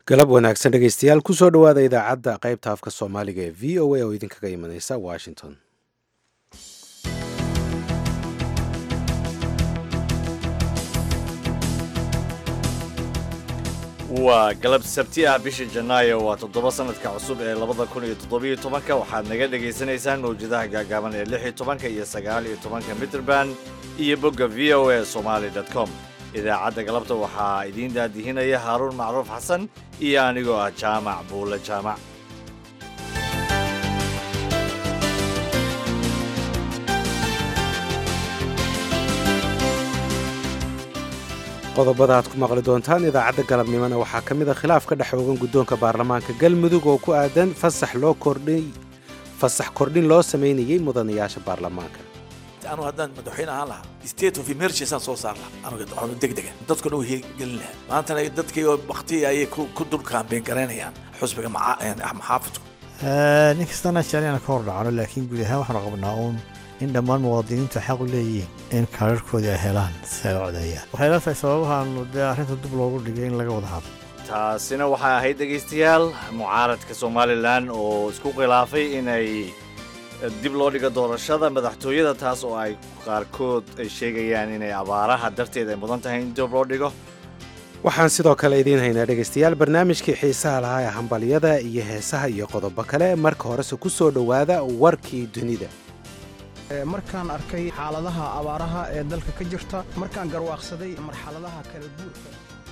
galab wanaagsan dhegeystayaal kusoo dhowaada idaacadda qaybta afka soomaaliga ee v o a oo idinkaga imaneysa washington waa galab sabti ah bisha janaayo waa toddoba sanadka cusub ee labada kun iyo toddobiyo tobanka waxaad naga dhagaysanaysaan mawjadaha gaagaaban ee lix iyo tobanka iyo sagaal iyo tobanka mitrband iyo bogga v o a somaali com idaacadda galabta waxaa idiin daadihinaya haaruun macruuf xasan iyo anigoo ah jaamac buulle jaamac qodobada aad ku maqli doontaan idaacadda galabnimona waxaa ka mid a khilaaf ka dhex oogan guddoonka baarlamaanka galmudug oo ku aadan fasax loo kordhay fasax kordhin loo samaynayey mudanayaasha baarlamaanka anu haddaan madaxweyne ahaan lahaa state of emergency aan soo saar lahaa anuga degdega dadkuna u hirgelin lahaa maantana dadkii bakti ayay ku dul kaambeen garaynayaan xusbiga maxaafidku nin kastana jecel ka hor dhacno laakiin guud ahaan waxaanu qabnaa uun in dhammaan muwaadiniintu xaq u leeyihiin in kaararkoodii ay helaan si ay u codeeyaan waxay la tahay sababahaanu dee arrinta dib loogu dhigay in laga wada hadlo taasina waxay ahayd dhegaystayaal mucaaradka somalilan oo isku khilaafay inay dib loo dhigo doorashada madaxtooyada taas oo ay qaarkood ay sheegayaan inay abaaraha darteed ay mudan tahay in dib loo dhigo waxaan sidoo kale idiin haynaa dhegaystayaal barnaamijkii xiisaha lahaa ee hambalyada iyo heesaha iyo qodobo kale marka horese ku soo dhowaada warkii dunida markaan arkay xaaladaha abaaraha ee dalka ka jirta markaan garwaaqsaday marxaladaha kala guurka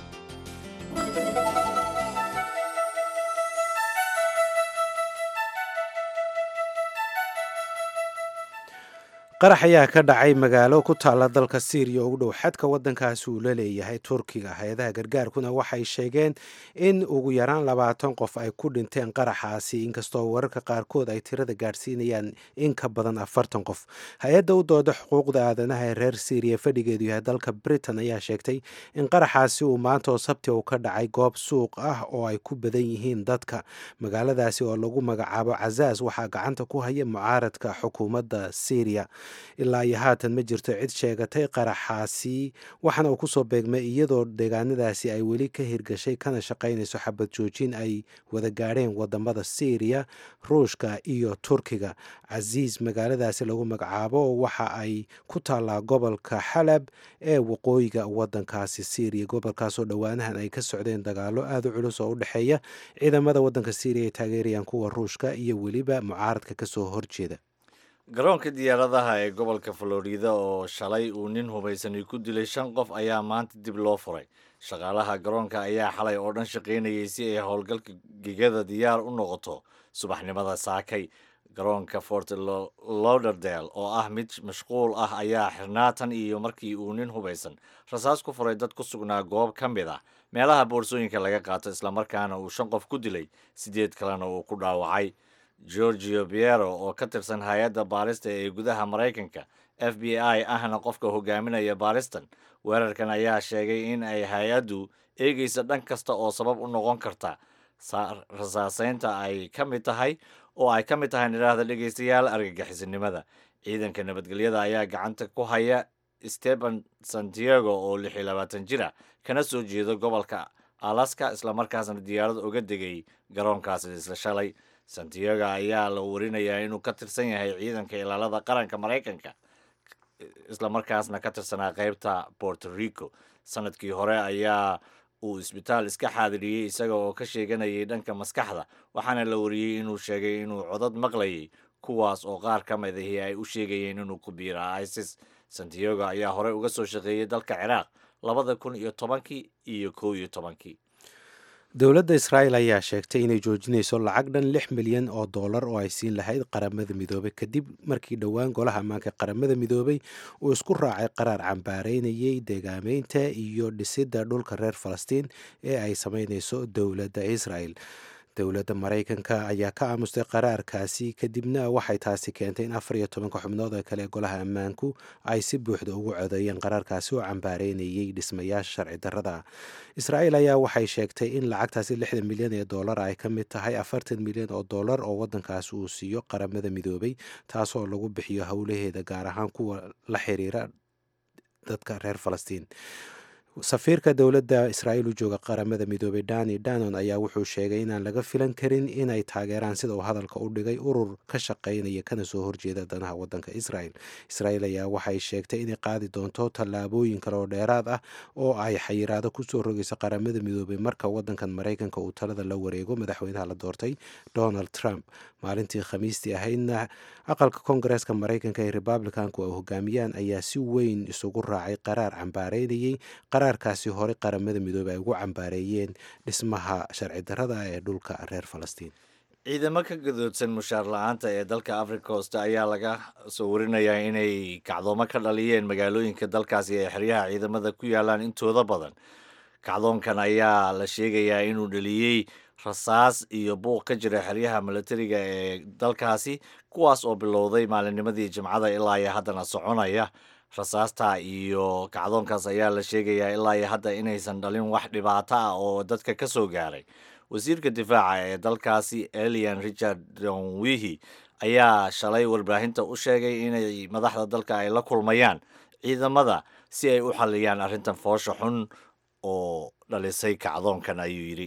qarax ayaa ka dhacay magaalo ku taalla dalka siiriya oo u dhow xadka waddankaasi uu la leeyahay turkiga hay-adaha gargaarkuna waxay sheegeen in ugu yaraan labaatan qof ay ku dhinteen qaraxaasi inkastoo wararka qaarkood ay tirada gaadhsiinayaan in ka badan afartan qof hay-adda u dooda xuquuqda aadanaha ee reer siiriya fadhigeedu yahay dalka britain ayaa sheegtay in qaraxaasi uu maanta oo sabti uu ka dhacay goob suuq ah oo ay ku badan yihiin dadka magaaladaasi oo lagu magacaabo cazaas waxaa gacanta ku haya mucaaradka xukuumadda siiriya ilaa iyo haatan ma jirto cid sheegatay qaraxaasi waxaana uu kusoo beegmay iyadoo deegaanadaasi ay weli ka hirgashay kana shaqaynayso xabad joojin ay wada gaadheen wadamada siiriya ruushka iyo turkiga casiis magaaladaasi lagu magacaabo waxa ay ku taallaa gobolka xalab ee waqooyiga wadankaasi siiriya gobolkaasoo dhowaanahan ay ka socdeen dagaalo aada u culus oo u dhexeeya ciidamada wadanka siiriya ay taageerayaan kuwa ruushka iyo weliba mucaaradka kasoo horjeeda garoonka diyaaradaha ee gobolka florida oo shalay uu nin hubaysani ku dilay shan qof ayaa maanta dib loo furay shaqaalaha garoonka ayaa xalay oo dhan shaqaynayay si ay howlgalka gegada diyaar u noqoto subaxnimada saakay garoonka fort lauderdale oo ah mid mashquul ah ayaa xirnaa tan iyo markii uu nin hubaysan rasaas ku furay dad ku sugnaa goob ka mid ah meelaha boorsooyinka laga qaato islamarkaana uu shan qof ku dilay sideed kalena uu ku dhaawacay georgio piero oo ka tirsan hay-adda baarista ee gudaha maraykanka f b i ahna qofka hogaaminaya baaristan weerarkan ayaa sheegay in ay hay-addu eegaysa dhan kasta oo sabab u noqon karta rasaaseynta ay ka mid tahay oo ay ka mid tahay nidhaahda dhegaystayaal argagixisinimada ciidanka nabadgelyada ayaa gacanta ku haya steban santiago oo lix iyo labaatan jira kana soo jeedo gobolka alaska islamarkaasna diyaarad uga degay garoonkaasi isla shalay santiago ayaa la warinayaa inuu ka tirsan yahay ciidanka ilaalada qaranka maraykanka islamarkaasna ka tirsanaa qeybta borto rico sanadkii hore ayaa uu isbitaal iska xaadiriyey isaga oo ka sheeganayay dhanka maskaxda waxaana la wariyey inuu sheegay inuu codad maqlayay kuwaas oo qaar ka mid ahi ay u sheegayeen inuu ku biira isis santiago ayaa horey uga soo shaqeeyey dalka ciraaq labada kun iyo tobankii iyo kow iyo tobankii dowladda israa'el ayaa sheegtay inay joojinayso lacag dhan lix milyan oo dollar oo ay siin lahayd qaramada midoobay kadib markii dhowaan golaha ammaanka qaramada midoobay uu isku raacay qaraar cambaareynayay deegaameynta iyo dhisidda dhulka reer falastiin ee ay sameynayso dowladda israel dowladda maraykanka ayaa ka aamustay qaraarkaasi kadibna waxay taasi keentay in afar iyo tobanka xubnood ee kale ee golaha ammaanku ay si buuxda ugu codeeyeen qaraarkaasi oo cambaareynayay dhismayaasha sharci darrada israa'el ayaa waxay sheegtay in lacagtaasi lixdan milyan ee dollar ay ka mid tahay afartan milyan oo dollar oo waddankaasi uu siiyo qaramada midoobay taasoo lagu bixiyo howlaheeda gaar ahaan kuwa la xiriira dadka reer falastiin safiirka dowladda israa'iil u jooga qaramada midoobay dani danon ayaa wuxuu sheegay inaan laga filan karin inay taageeraan sida uu hadalka u dhigay urur ka shaqaynaya kana soo horjeeda danaha wadanka israel israa'iil ayaa waxay sheegtay inay qaadi doonto tallaabooyin kale oo dheeraad ah oo ay xayiraado kusoo rogayso qaramada midoobay marka wadankan maraykanka uu talada la wareego madaxweynaha la doortay donald trump maalintii khamiistii ahaydna aqalka koongareeska maraykanka ee republicanku ay hogaamiyaan ayaa si weyn isugu raacay qaraar cambaareynayay qaraarkaasi hore qaramada midoobey ay ugu cambaareeyeen dhismaha sharci darrada ee dhulka reer falastiin ciidamo ka gadoodsan mushaar la-aanta ee dalka africa coast ayaa laga soo warinayaa inay kacdoomo ka dhaliyeen magaalooyinka dalkaasi ee xeryaha ciidamada ku yaalaan intooda badan kacdoonkan ayaa la sheegayaa inuu dhaliyey rasaas iyo buuq ka jira xeryaha milatariga ee dalkaasi kuwaas oo bilowday maalinnimadii jimcada ilaa iyo haddana soconaya rasaasta iyo kacdoonkaas ayaa la sheegayaa ilaa iyo hadda inaysan dhalin wax dhibaato ah oo dadka ka soo gaaray wasiirka difaaca ee dalkaasi elian richard donwihi ayaa shalay warbaahinta u sheegay inay madaxda dalka ay la kulmayaan ciidamada si ay u xalliyaan arrintan foosha xun oo dhalisay kacdoonkan ayuu yidhi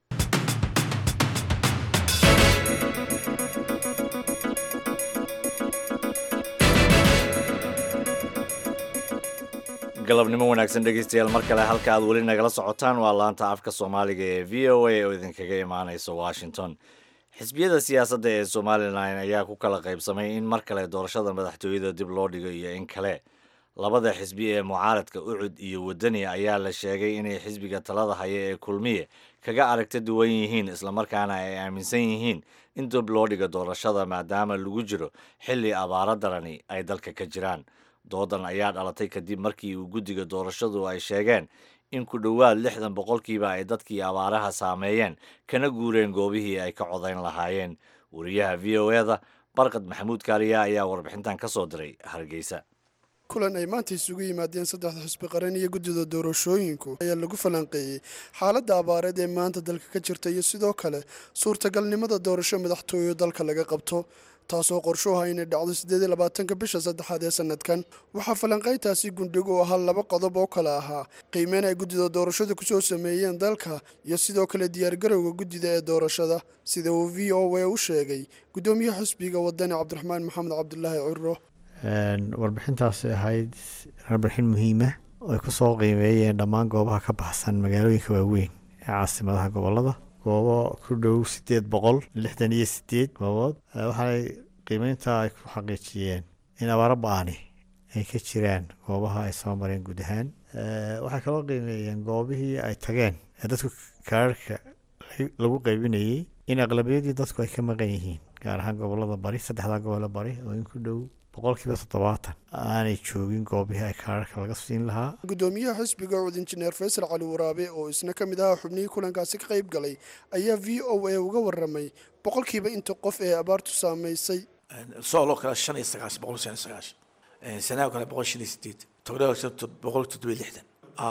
galabnimo wanaagsan dhegeystayaal mar kale halka aad weli nagala socotaan waa laanta afka soomaaliga ee v o a oo idinkaga imaaneysa washington xisbiyada siyaasadda ee somalilan ayaa ku kala qaybsamay in mar kale doorashada madaxtooyada dib loo dhigo iyo in kale labada xisbi ee mucaaradka ucud iyo wadani ayaa la sheegay inay xisbiga talada haya ee kulmiye kaga aragta duwan yihiin islamarkaana ay aaminsan yihiin in dib loo dhigo doorashada maadaama lagu jiro xilli abaaro darani ay dalka ka jiraan doodan ayaa dhalatay kadib markii uu guddiga doorashadu ay sheegeen in ku dhowaad lixdan boqolkiiba ay dadkii abaaraha saameeyeen kana guureen goobihii ay ka codayn lahaayeen wariyaha v o eda barkad maxamuud kaariya ayaa warbixintan ka soo diray hargeysa kulan ay maanta isugu yimaadeen saddexda xisbi qaran iyo guddida doorashooyinku ayaa lagu falanqeeyey xaaladda abaareed ee maanta dalka ka jirta iyo sidoo kale suurtagalnimada doorasho madaxtooyo dalka laga qabto taasoo qorshuha inay dhacdo siddeed iyo labaatanka bisha saddexaad ee sanadkan waxaa falanqayntaasi gundhig u ahaa laba qodob oo kale ahaa qiimeyn ay guddida doorashada kusoo sameeyeen dalka iyo sidoo kale diyaargarowga guddida ee doorashada sida uu v o a u sheegay guddoomiyaha xisbiga wadani cabdiraxmaan maxamed cabdulaahi ciro warbixintaasi ahayd warbixin muhiima oo ay kusoo qiimeeyeen dhammaan goobaha ka baxsan magaalooyinka waaweyn ee caasimadaha gobolada goobo ku dhow sideed boqol lixdan iyo sideed goobood waxaanay qiimeynta ay ku xaqiijiyeen in abaaro ba-ani ay ka jiraan goobaha ay soo mareen guud ahaan waxay kaloo qiimeeyeen goobihii ay tageen ee dadku kaararka lagu qaybinayey in aqlabiyadii dadku ay ka maqan yihiin gaar ahaan gobolada bari saddexdaa gobolo bari oo in ku dhow boqolkiiba toddobaatan aanay joogin goobihii ay kaararka laga siin lahaa guddoomiyaha xisbiga cud injineer faysal cali waraabe oo isna ka mid ahaa xubnihii kulankaasi ka qayb galay ayaa v o a uga waramay boqolkiiba inta qof ee abaartu saamaysay sooloo kale shan iyo sagaashan boqol shan iyo sagaashan sanaa kale boqol shan iyo sideed togdhaa boqol toddoba iyo lixdan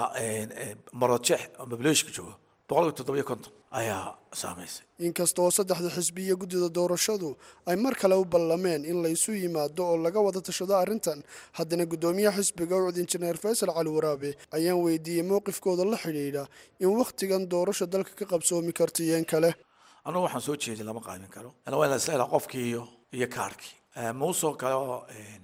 marojeex oo mableeshka joogo boqolka toddoba iyo konton ayaa saamaysay inkasta oo saddexda xisbi iyo guddida doorashadu ay mar kale u ballameen in laysu yimaado oo laga wada tashado arrintan haddana guddoomiyaha xisbiga ucud injineer faysal cali waraabe ayaan weydiiyey mowqifkooda la xidhiidha in wakhtigan doorasha dalka ka qabsoomi karto iyo in kale anugu waxaan soo jeedin lama qaamin karo waa in la isla helaa qofkii iyo iyo kaarkii muusoo kale oo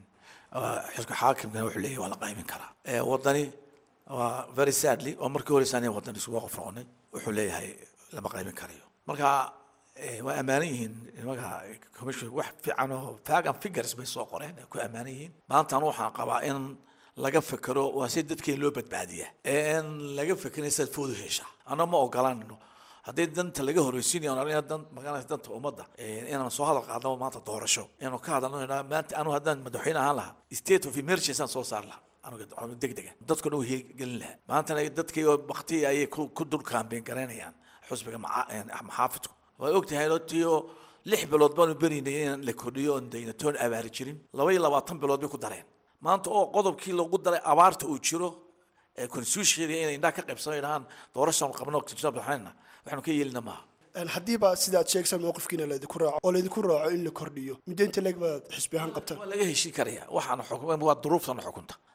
xilka xaakimkana wuxuu leeyahy waa la qaymin karaa wadani waa very sadly oo markii horeysa aniga wadan isugu qof noqonay wuxuu leeyahay lama qaymin karayo marka waa ammaanan yihiin nimanka commission wax fiican oo fagan figures bay soo qoreen ku ammaanan yihiin maanta anu waxaan qabaa in laga fekero waa si dadkeen loo badbaadiya in laga fekerin sidaad foodu hesha anna ma ogolanno haddii danta laga horeysiinayo aniga dan magaranaysa danta ummadda inaan soo hadal qaadno maanta doorasho inaan ka hadalno maanta anu haddaan madaxweyne ahaan lahaa state of emergency aan soo saar lahaa anuga degdega dadkuna u gelin lahaa maantana dadkii bakti ayay ku dul kaambeen garaynayaan xusbiga maxaafidku waad ogtahay tiyo lix bilood baanu berinay in la kordhiyo oon dayna toon abaari jirin laba iyo labaatan bilood bay ku dareen maanta oo qodobkii lagu daray abaarta uu jiro constitutionka inay indhaha ka qaybsano dhahaan doorashaan qabno madaxweyna waxaanu ka yeelina maaha haddiiba sidaad sheegsan mowqifkiina laydinku raaco oo laydinku raaco in la kordhiyo muddo inta leeg baad xisbi ahaan qabtaan waa laga heshin karaya waxaana xukuma waa duruuftana xukunta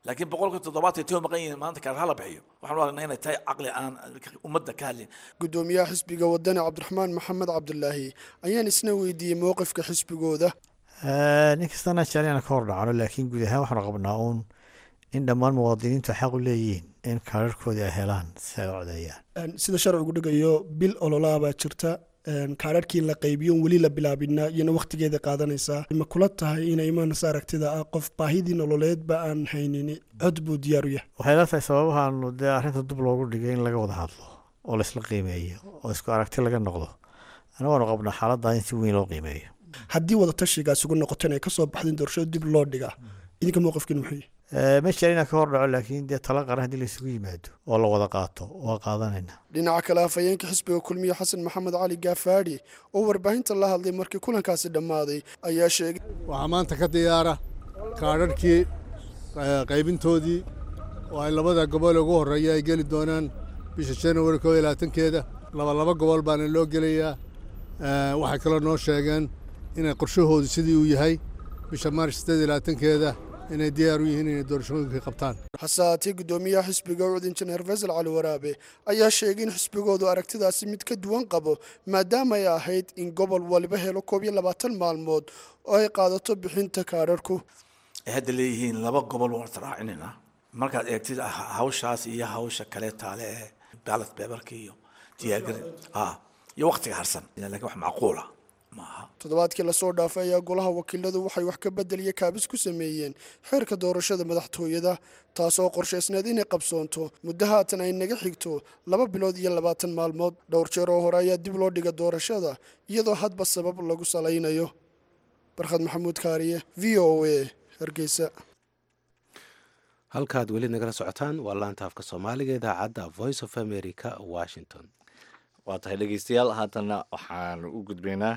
laakiin boqolka toddobaatan iyo maqan yihiin maanta kaar hala bixiyo waxaan u aragnaa inay tahay caqli aan ummadda ka hadlin gudoomiyaha xisbiga wadani cabdiraxmaan maxamed cabdulaahi ayaan isna weydiiyey mowqifka xisbigooda nin kastana jecel inaan ka hor dhacno laakiin guud ahaan waxaanu qabnaa uun in dhammaan muwaadiniintu xaq u leeyihiin in kaararkoodii ay helaan si ay u codeeyaan sida sharcigu dhigayo bil ololaa baa jirta kaararkii la qaybiyo weli la bilaabina iyona wakhtigeeda qaadanaysaa ma kula tahay inay imaanaysa aragtida ah qof baahidii nololeedba aan haynin cod buu diyaar u yahay waxay la tahay sababahaanu dee arrinta dub loogu dhigay in laga wada hadlo oo laisla qiimeeyo oo isku aragti laga noqdo ana waanu qabnaa xaaladda in si weyn loo qiimeeyo haddii wadatashigaas ugu noqoto inay kasoo baxdeen doorashada dib loo dhigaa idinka mowqifkiin muxuu ma jecel inaan ka hor dhaco laakiin dee tala qaran haddii laisugu yimaado oo la wada qaato waa qaadanayna dhinaca kale afhayeenka xisbiga kulmiye xasan maxamed cali gaafaadhi oo warbaahinta la hadlay markii kulankaasi dhammaaday ayaa sheegay waxaa maanta ka diyaara kaadharhkii qaybintoodii oo ay labada gobol ugu horreeya ay geli doonaan bisha januari koo iyo labaatankeeda labalaba gobol baana loo gelayaa waxay kaloo noo sheegeen inay qorshahoodu sidii uu yahay bisha maaris siddeed iyo labaatankeeda inay diyaar u yihiin inay doorashooyinka qabtaan hase haatee guddoomiyaha xisbiga ucud injineer faysal cali waraabe ayaa sheegay in xisbigoodu aragtidaasi mid ka duwan qabo maadaama ay ahayd in gobol waliba helo koob iyo labaatan maalmood oo ay qaadato bixinta kaadharhku ay hadda leeyihiin laba gobol waan israacinayna markaad eegtid hawshaas iyo hawsha kale taale ee baalat beebarka iyo diyaargari iyo waktiga harsan lakin wax macquula toddobaadkii lasoo dhaafay ayaa golaha wakiiladu waxay wax ka bedeliya kaabis ku sameeyeen xeerka doorashada madaxtooyada taasoo qorshaysneed inay qabsoonto muddo haatan ay naga xigto laba bilood iyo labaatan maalmood dhowr jeer oo hore ayaa dib loo dhiga doorashada iyadoo hadba sabab lagu salaynayo barkhad maxamuud kaariye v o a hargeysa halkaad weli nagala socotaan waa laanta afka soomaaliga idaacadda voice of america washington waa tahay dhegeystayaal haatana waxaan u gudbaynaa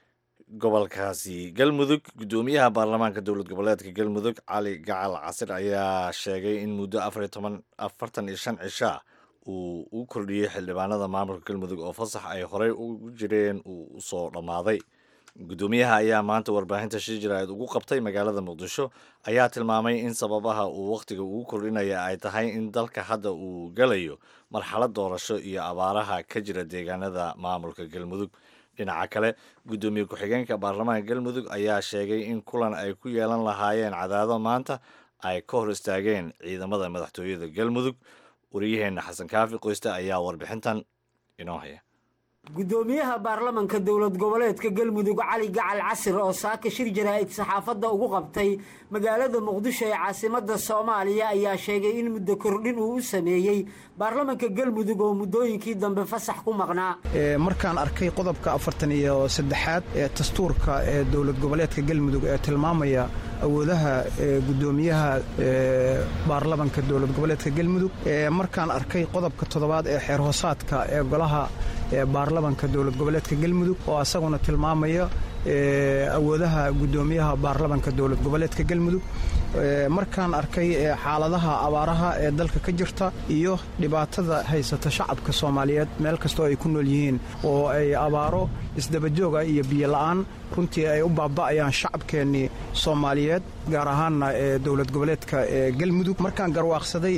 gobolkaasi galmudug guddoomiyaha baarlamaanka dowlad goboleedka galmudug cali gacal casir ayaa sheegay in muddo afariyo toban afartan iyo shan cishaa uu u kordhiyey xildhibaanada maamulka galmudug oo fasax ay horey ugu jireen uu usoo dhammaaday guddoomiyaha ayaa maanta warbaahinta shir jaraa'id ugu qabtay magaalada muqdisho ayaa tilmaamay in sababaha uu wakhtiga ugu kordhinaya ay tahay in dalka hadda uu galayo marxalad doorasho iyo abaaraha ka jira deegaanada maamulka galmudug dhinaca kale guddoomiye ku-xigeenka baarlamaanka galmudug ayaa sheegay in kulan ay ku yeelan lahaayeen cadaado maanta ay ka hor istaageen ciidamada madaxtooyada galmudug wariyaheenna xasan kaafi qoyste ayaa warbixintan inoo haya guddoomiyaha baarlamanka dowlad goboleedka galmudug cali gacal casir oo saaka shir jaraa'id saxaafadda ugu qabtay magaalada muqdisho ee caasimadda soomaaliya ayaa sheegay in muddo kordhin uu u sameeyey baarlamanka galmudug oo muddooyinkii dambe fasax ku maqnaa markaan arkay qodobka afartan iyo saddexaad ee dastuurka ee dowlad goboleedka galmudug ee tilmaamaya awoodaha guddoomiyaha baarlamanka dowlad goboleedka galmudug markaan arkay qodobka toddobaad ee xeer hoosaadka ee golaha baarlamanka dowlad goboleedka galmudug oo asaguna tilmaamaya awoodaha guddoomiyaha baarlamanka dowlad goboleedka galmudug markaan arkay xaaladaha abaaraha ee dalka ka jirta iyo dhibaatada haysata shacabka soomaaliyeed meel kastoo ay ku nool yihiin oo ay abaaro isdabajooga iyo biyo la'aan runtii ay u baaba'ayaan shacabkeennii soomaaliyeed gaar ahaanna ee dowlad goboleedka ee galmudug markaan garwaaqsaday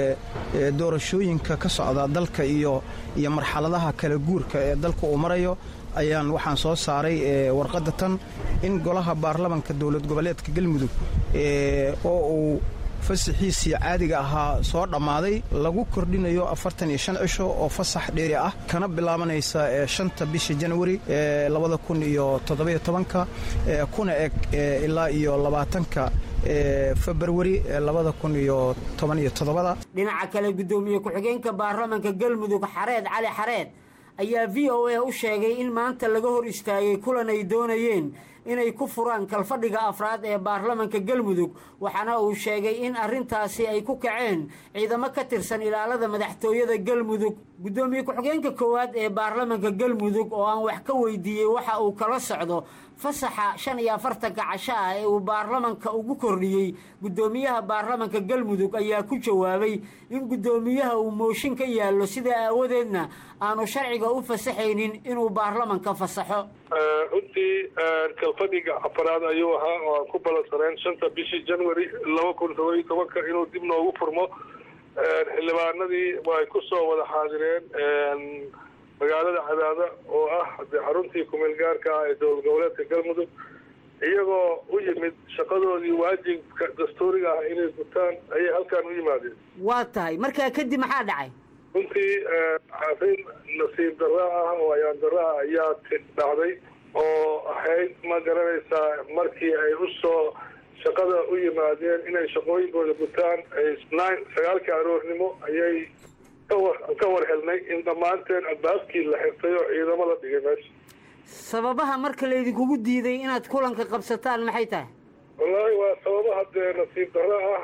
ee doorashooyinka ka socda dalka iyo iyo marxaladaha kala guurka ee dalka uu marayo ayaan waxaan soo saaray warqadda tan in golaha baarlamanka dowlad goboleedka galmudug oo uu fasaxiisii caadiga ahaa soo dhammaaday lagu kordhinayo afartan iyo shan cisho oo fasax dheeri ah kana bilaabanaysa shanta bisha janwari labada kun iyo toddobiyo tobanka kuna eg ilaa iyo labaatanka februari labada kun iyo toban iyo toddobada dhinaca kale guddoomiye ku-xigeenka baarlamanka galmudug xareed cali xareed ayaa v o a u sheegay in maanta laga hor istaagay kulan ay doonayeen inay ku furaan kalfadhiga afraad ee baarlamanka galmudug waxaana uu sheegay in arrintaasi ay ku kaceen ciidamo ka tirsan ilaalada madaxtooyada galmudug guddoomiye ku-xigeenka koowaad ee baarlamanka galmudug oo aan wax ka weydiiyey waxa uu kala socdo fasaxa shan iyo afartanka casho ah ee uu baarlamanka ugu kordhiyey guddoomiyaha baarlamanka galmudug ayaa ku jawaabay in guddoomiyaha uu mooshin ka yaallo sidaa aawadeedna aanu sharciga u fasaxaynin inuu baarlamanka fasaxo runtii kalfadhiga afaraad ayuu ahaa oo aan ku balansaneen shanta bishii january laba kun todoba iyo tobanka inuu dib noogu furmo xildhibaanadii ay ku soo wada xaadireen magaalada cadaada oo ah dee xaruntii kumeel gaarka ah ee dowlad goboleedka galmudug iyagoo u yimid shaqadoodii waajibka dastuuriga ah inay gutaan ayay halkaan u yimaadeen waa tahay markaa kadib maxaa dhacay runtii arrin nasiib darra ah oo ayaan darra ah ayaa dhacday oo ahayd ma garanaysaa markii ay u soo shaqada u yimaadeen inay shaqooyinkooda gutaan nine sagaalkii aroornimo ayay kawar ka war helnay in dhammaanteen albaabkii la xirtay oo ciidamo la dhigay meesha sababaha marka laydinkugu diiday inaad kulanka qabsataan maxay tahay wallaahi waa sababaha dee nasiib darro ah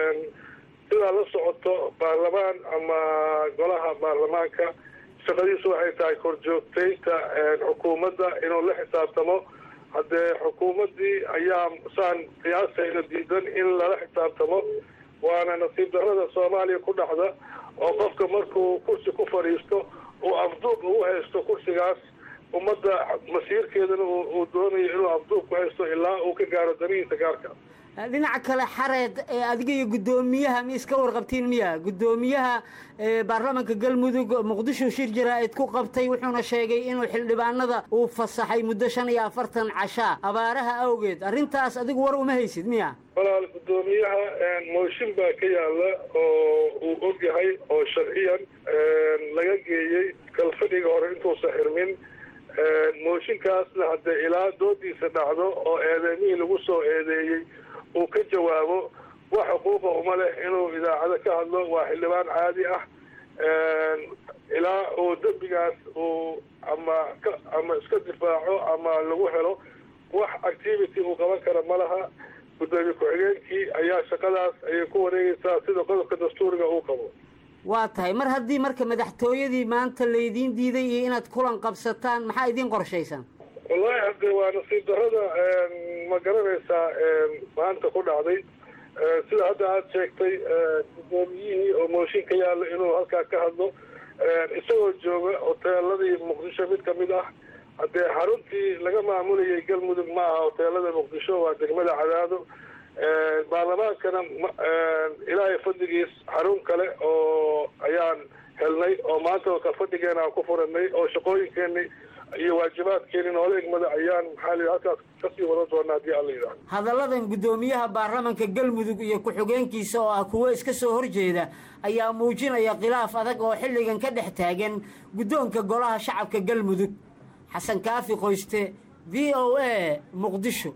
sidaa la socoto baarlamaan ama golaha baarlamaanka shaqadiisu waxay tahay korjoogtaynta xukuumadda inuu la xisaabtamo haddee xukuumaddii ayaa saan qiyaasayna diidan in lala xisaabtamo waana nasiib darrada soomaaliya ku dhacda oo qofka markuu kursi ku fadhiisto uu afduub ugu haysto kursigaas ummadda masiirkeedana uu doonayo inuu afduub ku haysto ilaa uu ka gaaro danihiisa gaarka dhinaca kale xareed ee adiga iyo guddoomiyaha mi iska warqabtiin miya guddoomiyaha baarlamanka galmudug muqdisho shir jaraa-id ku qabtay wuxuuna sheegay inuu xildhibaanada uu fasaxay muddo shan iyo afartan cashaa abaaraha awgeed arrintaas adigu war uma haysid miya walaal guddoomiyaha mooshin baa ka yaala oo uu og yahay oo sharciyan laga geeyey kalfadhiga hore intuusan xirmin mooshinkaasna haddee ilaa doodiisa dhacdo oo eedeymihii lagu soo eedeeyey uu ka jawaabo wax xuquuqa uma leh inuu idaacado ka hadlo waa xildhibaan caadi ah ilaa uu dembigaas uu ama ka ama iska difaaco ama lagu helo wax activity uu qaban kara ma laha guddoomiye ku-xigeenkii ayaa shaqadaas ayay ku wareegeysaa sida qodobka dastuuriga uu qabo waa tahay mar haddii marka madaxtooyadii maanta laydiin diiday iyo inaad kulan qabsataan maxaa idiin qorshaysan wallaahi haddee waa nasiib darrada ma garanaysaa maanta ku dhacday sida hadda aada sheegtay guddoomiyihii oo mooshin ka yaalla inuu halkaa ka hadlo isagoo jooga hoteeladii muqdisho mid ka mid ah haddee xaruntii laga maamulayay galmudug ma aha hoteelada muqdisho waa degmada cadaado baarlamaankana ilaahay fadligiis xarun kale oo ayaan helnay oo maanta oo kalfadhigeena aan ku furanay oo shaqooyinkeeni iyo waajibaadkeeni noola egmada ayaan maxaa la halkaas kasii wadan doonaa haddii alla yidhahdo hadalladan guddoomiyaha baarlamanka galmudug iyo ku-xigeenkiisa oo ah kuwo iska soo horjeeda ayaa muujinaya khilaaf adag oo xilligan ka dhex taagan guddoonka golaha shacabka galmudug xasan kaafi qoyste v o a muqdisho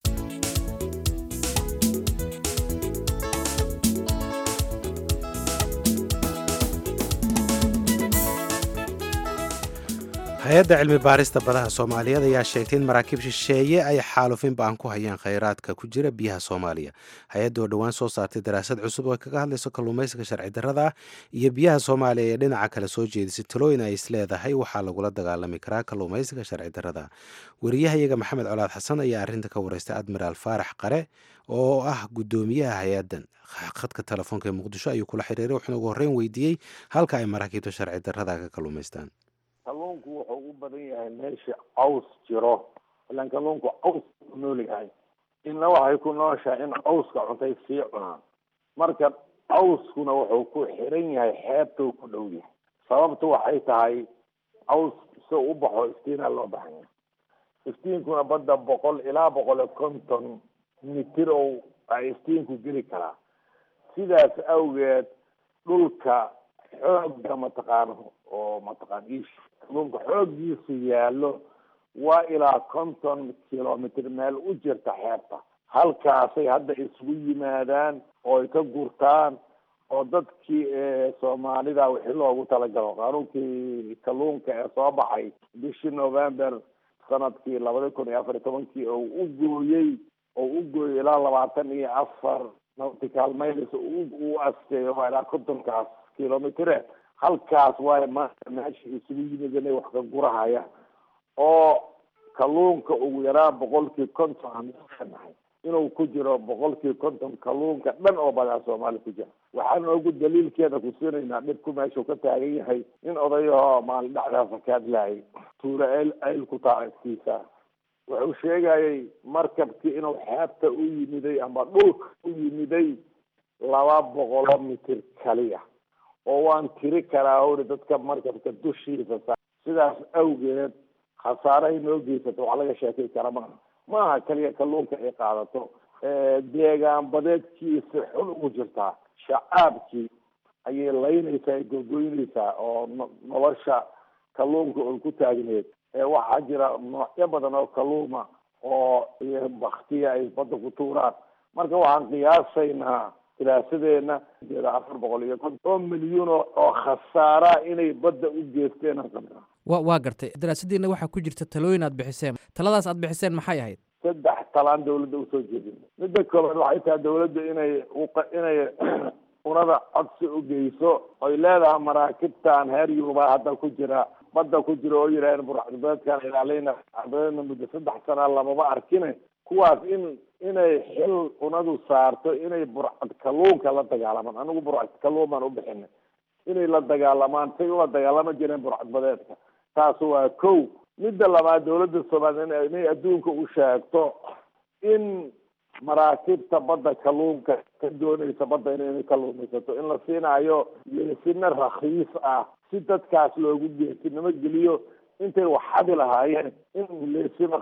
hay-adda cilmi baarista badaha soomaaliyeed ayaa sheegtay in maraakiib shisheeye ay xaalufin ba-an ku hayaan khayraadka ku jira biyaha soomaaliya hay-adda oo dhowaan soo saartay daraasad cusub oo kaga hadlayso kalluumaysiga sharci darrada ah iyo biyaha soomaaliya ee dhinaca kale soo jeedisay talooyin ay isleedahay waxaa lagula dagaalami karaa kalluumaysiga sharci darrada wariyahayaga maxamed colaad xasan ayaa arrinta ka wareystay admiraal faarax qare oo ah guddoomiyaha hay-addan khadka telefoonka ee muqdisho ayuu kula xiriiray wuxuuna ugu horreyn weydiiyey halka ay maraakiibta sharci darrada ka kalluumaystaan kalluunku wuxuu u badan yahay meesha caws jiro ilaan kalluunku caws ku nool yahay inna waxay ku nooshahay in cawska cuntay sii cunaan marka cawskuna wuxuu ku xiran yahay xeebtuu ku dhow yahay sababtu waxay tahay caws si u baxo iftiina loo baxanya iftiinkuna badda boqol ilaa boqol iyo konton mitir oo ay iftiinku geli karaa sidaas awgeed dhulka xoogga mataqaano oo mataqaan ish kalluunka xooggiisu yaallo waa ilaa konton kilomitr meel u jirta xeebta halkaasay hadda isugu yimaadaan oo ay ka gurtaan oo dadkii soomaalida wixii loogu talagalo qaanuunkii kalluunka ee soo baxay bishii november sanadkii labada kun iyo afar iyo tobankii oo u gooyey oo u gooyey ilaa labaatan iyo afar nautical miles u asteeyo waa ilaa kontonkaas kilomitre halkaas waay maanta meesha isugu yimid inay wax ka gurahaya oo kalluunka ugu yaraan boqolkii konton aan leenahay inuu ku jiro boqolkii konton kalluunka dhan oo badaa soomaali ku jira waxaan ogu daliilkeeda ku siinaynaa dhibku meeshuu ka taagan yahay in odayahoo maalin dhacdaasa ka hadlaayay tuula el ayl ku taaragtiisa wuxuu sheegayay markabkii inuu xeebta u yimiday ama dhulka u yimiday laba boqolo mitir kaliya oo waan tiri karaa uri dadka markabka dushiisa sa sidaas awgeed khasaarahay noo geysato wax laga sheekay kara maaha maaha kaliya kalluunka ay qaadato deegaan badeedkiisa xun ugu jirtaa shacaabkii ayay laynaysaa ay gogoynaysaa oo nolosha kalluunka oy ku taagneed waxaa jira noocyo badan oo kalluuma oo baktiya ay badda ku tuuraan marka waxaan qiyaasaynaa diraasadeena afar boqol iyo konton oo milyuun oo khasaara inay badda u geysteen aan qabnaa wa waa gartay daraasadiina waxaa ku jirta talooyin aad bixiseen taladaas aad bixiseen maxay ahayd saddex talaan dawladda usoo jeedin midda koobaad waxay tahay dawladda inay inay unada codsi u geyso oy leedahay maraakibtan heer yuruba hadda ku jira badda ku jira oo yidhaaheen burcadbeedkan ilaaleyna burcadbeedna muddo saddex sana lamaba arkine kuwaas in inay xil unadu saarto inay burcad kalluunka la dagaalamaan anigu burcad kalluun baan u bixinay inay la dagaalamaan say ula dagaalama jireen burcadbadeedka taas waa kow midda labaad dawladda soomaaliya inay adduunka u sheegto in maraakibta badda kalluunka ka doonaysa badda inay kalluumaysato in la siinaayo leesina rakhiis ah si dadkaas loogu geesinimo geliyo intay waxadi lahaayeen in leesina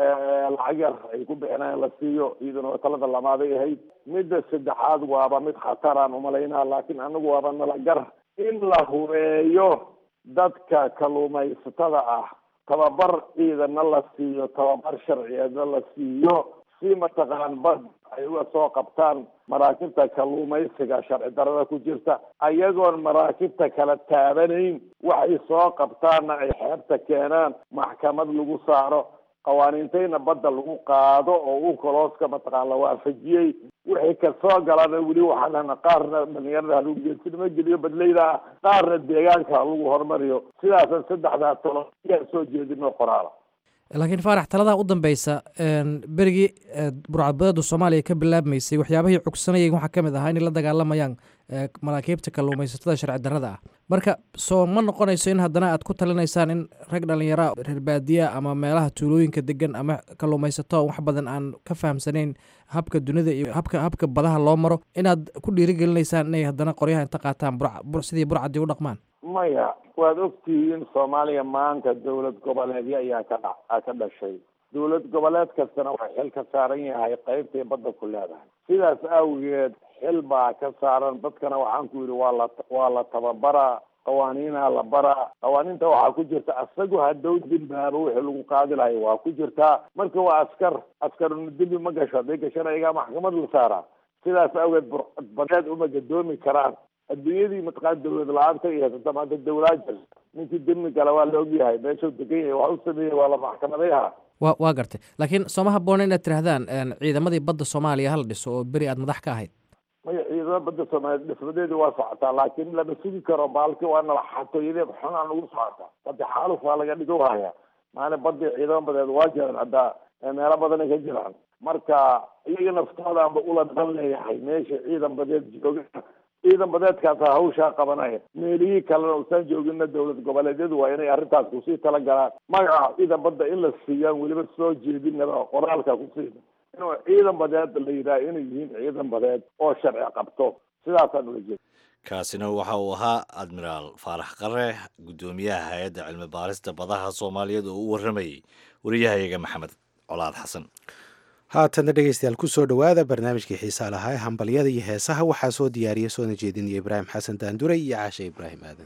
lacag yar ay ku bixinayaan la siiyo iyaduna talada lamaaday ahayd midda saddexaad waaba mid khataraan umalaynaa laakiin anagu waaba nalagar in la hubeeyo dadka kalluumaysatada ah tababar ciidana la siiyo tababar sharciyeedna la siiyo si mataqaan bad ay uga soo qabtaan maraakibta kalluumaysiga sharci darada ku jirta ayagoon maraakibta kala taabanayn waxay soo qabtaanna ay xeebta keenaan maxkamad lagu saaro qawaaniintayna badda lagu qaado oo u kolooska mataqaan la waafajiyey wixii kasoo galana weli waxaan lehna qaarna dhalinyarada halagu geesinimo geliyo badleyda ah qaarna deegaanka halagu horumariyo sidaasan saddexdaa talo ayaan soo jeedino qoraala laakiin faarax taladaa u dambeysa berigii burcadbadeedu soomaaliya ka bilaabmaysay waxyaabahii cugsanayay waxaa ka mid ahaa inay la dagaalamayaan maraakiibta kalluumaysatada sharci darrada ah marka soo ma noqonayso in haddana aad ku talinaysaan in rag dhallinyara reer baadiya ama meelaha tuulooyinka degan ama kalluumaysato wax badan aan ka fahamsanayn habka dunida iyo habka habka badaha loo maro inaad ku dhiirigelinaysaan inay haddana qoryaha inta qaataan sidii burcadii u dhaqmaan maya waad ogtihiin soomaaliya maanta dawlad goboleedyo ayaa ka dha ka dhashay dawlad goboleed kastana waxay xil ka saaran yahay qeybtay badda ku leedahay sidaas awgeed xil baa ka saaran dadkana waxaan ku yidhi waa la waa la tababaraa qawaaniinaa la baraa qawaaniinta waxaa ku jirta asagu hadow dimbaaba wixii lagu qaadi lahay waa ku jirtaa marka waa askar askaruna dembi ma gasho hadday gashana iyagaa maxkamad la saaraa sidaas awgeed burcadbadeed uma gadoomi karaan adduunyadii mataqaan dawlad la-aanta iyo haysata maanta dawlaa jirta ninkii demi gala waa la ogyahay meeshuu degan yahay wax u sameeyey waa la maxkamadayaha wa waa gartay laakiin sooma haboona inaad tirahdaan ciidamadii badda soomaaliya hala dhiso oo beri aad madax ka ahayd maya ciidamada badda soomaaliya dhismadeedii waa socotaa laakiin lama sugi karo baalki waa nala xatooyadeed xunaa nagu socotaa baddi xaaluf waa laga dhigo haya maana badii ciidamo badeed waa jiraan hadda meelo badanay ka jiraan marka iyaga naftoodaanba ula dan leeyahay meesha ciidan badeed jooga ciidan badeedkaasa hawshaa qabanaya meelihii kalena usaan joogina dawlad goboleedyadu waa inay arrintaas kusii talagalaan magaca ciidan badda in la siiyaan weliba soo jeedinaba qoraalka kusiina inuu ciidan badeed la yidhaha inay yihiin ciidan badeed oo sharci qabto sidaasaan ula jeeda kaasina waxa uu ahaa admiraal faarax qare guddoomiyaha hay-adda cilmi baarista badaha soomaaliyeed oo u warramayey wariyahayaga maxamed colaad xasan haatana dhegeystayaal kusoo dhowaada barnaamijkii xiisaa lahaa ee hambalyada iyo heesaha waxaa soo diyaariya soona jeedinaya ibraahim xasan daandure iyo caashe ibraahim aadan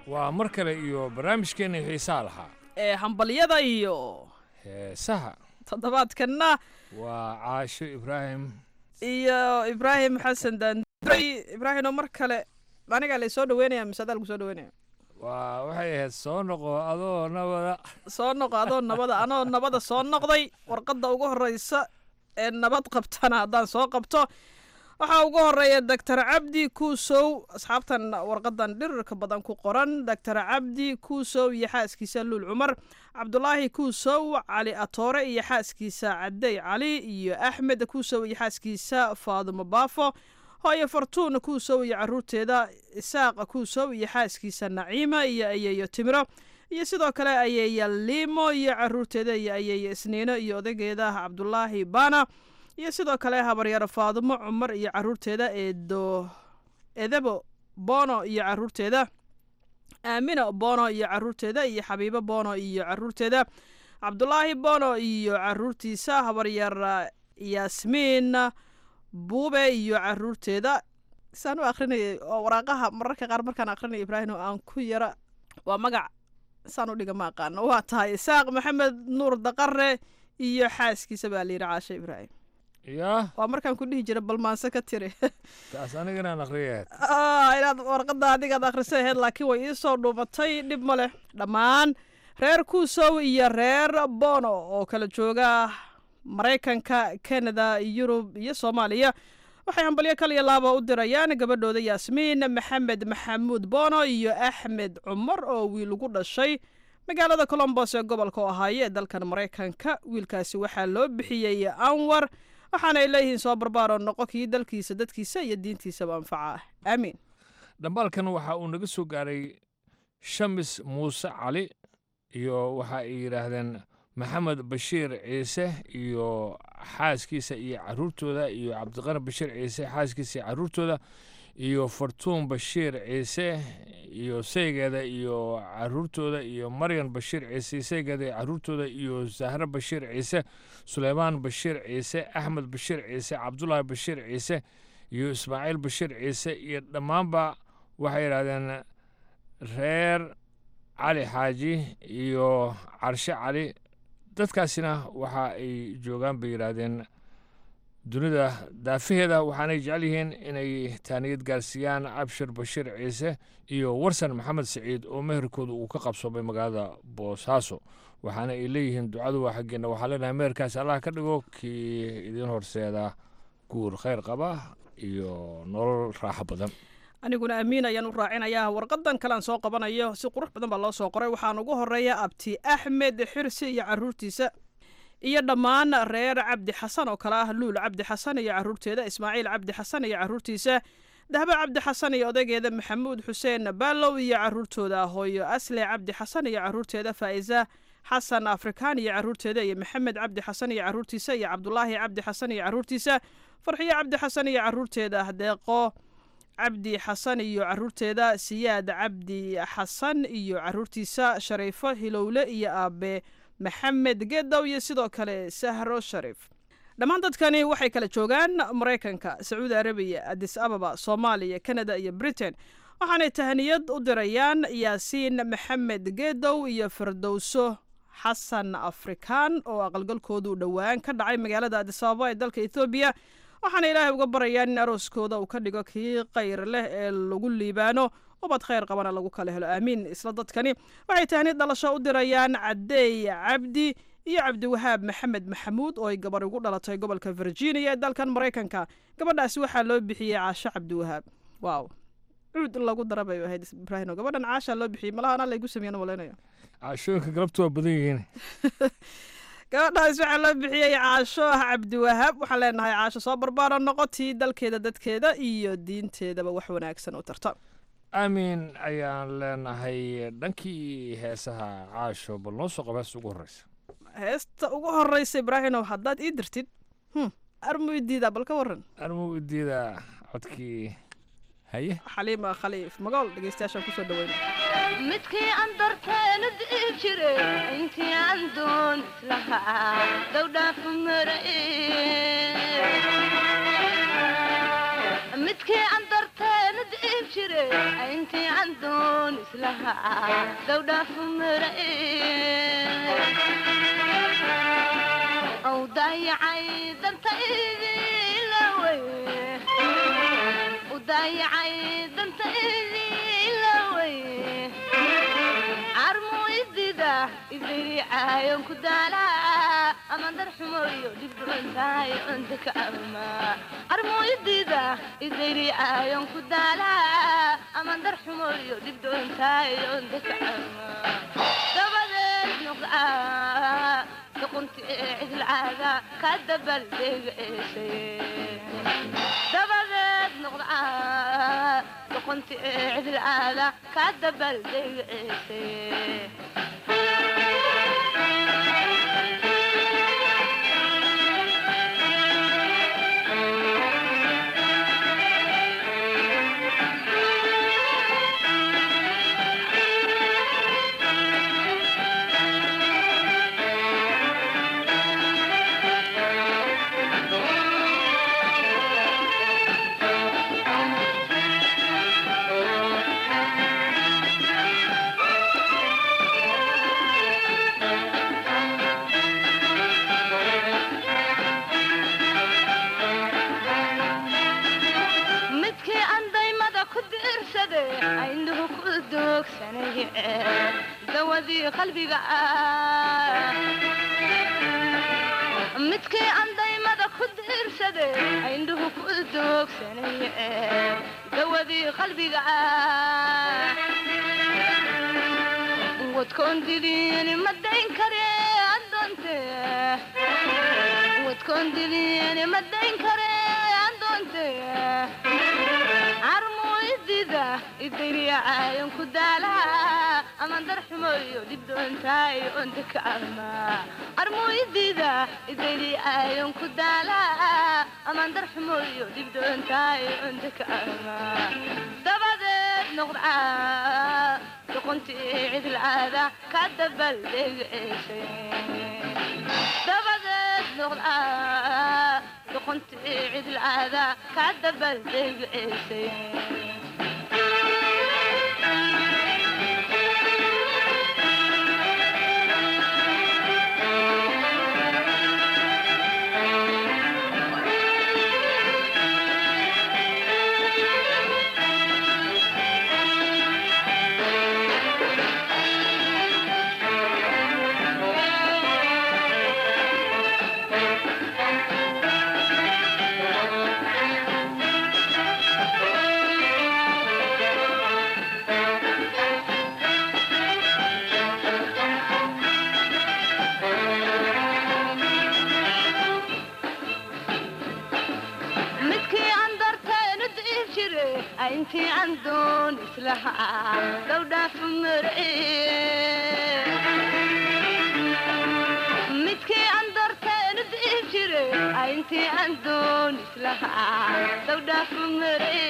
waa mar kale iyo barnaamijkeenna xiisaa lahaa ee hambalyada iyo heesaha toddobaadkanna waa caasho ibraahim iyo ibraahim xasan daanduray ibraahim oo mar kale anigaa lay soo dhaweynaya mise adaa lagu soo dhaweynaya waa waxay ahayd soo noqo adoo nabada soo noqo adoo nabada anoo nabada soo noqday warqadda ugu horeysa ee nabad qabtana haddaan soo qabto waxaa ugu horeeya doctor cabdi kuusow asxaabtan warqadan dhirirka badan ku qoran doctor cabdi kuusow iyo xaaskiisa luul cumar cabdulaahi kuusow cali atoore iyo xaaskiisa cadey cali iyo axmed kuusow iyo xaaskiisa faadumo baafo hooyo fartuun kuusow iyo caruurteeda isaaqa kuusow iyo xaaskiisa naciima iyo ayeeyo timiro iyo sidoo kale ayeeya liimo iyo caruurteeda iyo ayeeyo isniino iyo odageeda cabdulaahi baana iyo sidoo kale habaryaro faadumo cumar iyo caruurteeda eedo edebo bono iyo caruurteeda aamina bono iyo caruurteeda iyo xabiibo bono iyo caruurteeda cabdulaahi bono iyo caruurtiisa habaryar yaasmiin buube iyo caruurteeda saan u akrinayay oo waraaqaha mararka qaar markaan akrinaya ibraahim oo aan ku yara waa magac saan u dhiga ma aqaano waa tahay isaaq maxamed nuur daqare iyo xaaskiisa baa layidhi caashe ibraahim yaa waa markaan ku dhihi jira balmaanse ka tiri taas aniga inaan akhriyaad inaad warqadda adigaad akhrisay ahayd laakiin way iisoo dhuumatay dhib ma leh dhammaan reer kuusow iyo reer bono oo kala jooga maraykanka canada yurub iyo soomaaliya waxay hambalyo kaliya laaba u dirayaan gabadhooda yaasmiin maxamed maxamuud bono iyo axmed cumar oo wiil ugu dhashay magaalada colombos ee gobolka ohaayo ee dalkan maraykanka wiilkaasi waxaa loo bixiyey anwar waxaana ay leeyihiin soo barbaaroo noqo kii dalkiisa dadkiisa iyo diintiisaba anfaca aamiin dhambaalkan waxa uu naga soo gaaray shamis muuse cali iyo waxa ay yidhaahdeen maxamed bashiir ciise iyo xaaskiisa iyo caruurtooda iyo cabdiqani bashiir ciise xaaskiisa iyo caruurtooda iyo fartuun bashiir ciise iyo saygeeda iyo caruurtooda iyo maryan bashiir ciise saygeeda iyo caruurtooda iyo zahre bashiir ciise suleymaan bashiir ciise axmed bashiir ciise cabdulaahi bashiir ciise iyo ismaaciil bashiir ciise iyo dhammaanba waxay yidhahdeen reer cali xaaji iyo carshe cali dadkaasina waxa ay joogaan bay yidhaahdeen dunida daafaheeda waxaanay jecel yihiin inay taaniyad gaarsiiyaan abshir bashiir ciise iyo warsan maxamed siciid oo meherkooda uu ka qabsoomay magaalada boosaaso waxaana ay leeyihiin ducadu waa xaggeena waxaa leenahay meherkaas allah ka dhigo kii idiin horseeda guur khayr qaba iyo nolol raaxo badan aniguna amiin ayaan u raacinayaa warqadan kalean soo qabanayo si qurux badan baa loo soo qoray waxaan ugu horeeya abti axmed xirsi iyo caruurtiisa iyo dhammaan reer cabdi xasan oo kale ah luul cabdi xasan iyo caruurteeda ismaaciil cabdi xasan iyo caruurtiisa dahbe cabdi xasan iyo odaygeeda maxamuud xuseen baalow iyo caruurtooda hooyo asle cabdi xasan iyo caruurteeda faa'iza xasan afrikaan iyo caruurteeda iyo maxamed cabdi xasan iyo caruurtiisa iyo cabdulaahi cabdi xasan iyo caruurtiisa farxiyo cabdi xasan iyo caruurteeda deeqo cabdi xasan iyo caruurteeda siyaad cabdi xasan iyo caruurtiisa shariifo hilowle iyo aabe maxamed gedow iyo sidoo kale sahro shariif dhammaan dadkani waxay kala joogaan maraykanka sacuudi arabiya adis ababa soomaaliya kanada iyo britain waxaanay tahaniyad u dirayaan yaasiin maxamed gedow iyo firdowso xasan afrikaan oo aqalgalkoodu dhowaan ka dhacay magaalada adis ababa ee dalka ethoobiya waxaana ilaahay uga barayaan in arooskooda uu ka dhigo kii kayr leh ee lagu liibaano ubad khayr qabana lagu kala helo aamiin isla dadkani waxay tahnid dhalasho u dirayaan cadeey cabdi iyo cabdiwahaab maxamed maxamuud oo ay gabar ugu dhalatay gobolka virginia ee dalkan maraykanka gabadhaasi waxaa loo bixiyey caasho cabdiwahaab waaw cuud in lagu dara bay ahayd ibraahim gabadhan caashaa loo bixiyey malaha anaa laygu sameeyana malaynayo caashooyinka galabtu waa badan yihiin gabadhaas waxaa loo bixiyey caasho ah cabdiwahaab waxaan leenahay caasho soo barbaaro noqotii dalkeeda dadkeeda iyo diinteedaba wax wanaagsan u tarta aamin ayaan leenahay dhankii heesaha caasho bal noo soo qaba heesta ugu horreysa heesta ugu horreysa ibraahimow haddaad ii dirtid armu idiidaa bal ka waran armu idiida codkii haye xaliima khaliif magool dhegeystayaashaan kusoo dhaweyna midkii aan darteena di'i jire intii aan doon islahaa dowdhaafu marae midkii aan darteena di'i jire intii aan doon islahaa dowdhaafu marae ow daayacay dantaydiilawey u daayacay dantaydiilawey carmu idida idiriicaayon ku daalaa ama darxumoyo dhibdhucuntahay onta ka ama carmu idida idiriicaayon ku daalaa ama darxumoyo dhibdhucuntahay onta ka ama dabadeed nuqaa duqunti cidilcaada ka dabaldegceesay dabadeed nuqdaa duqunti cidilcaada ka dabaldegceesay midkii aan daymada ku diirsade aynuhu ku doogsanay dawadii qalbiga ah midkii aan daymada ku diirsade aynuhu ku doogsanay dawadii qalbiga ah wadkoon diliin ma dayn kare adoonte wadkoon diliin ma dayn kare adoonte carmu idida idiriicaayon ku daalaa ama darxumoyo dhibdhoontaay onta ka ama carmu idida idiriicaayon ku daalaa ama darxumoyo dhibdhoontaay onta ka ama dabadeed noqdaa duquntii cidilcaada ka dabaldegceesay dabadeed noqdaa duquntii cidilcaada ka dabaldegceesay midkii aan darteenu diib jire intii aan doon islahaa dowdhaafu mare midkii aan darteenu diib jire intii aan doon islahaa dowdhaafu mare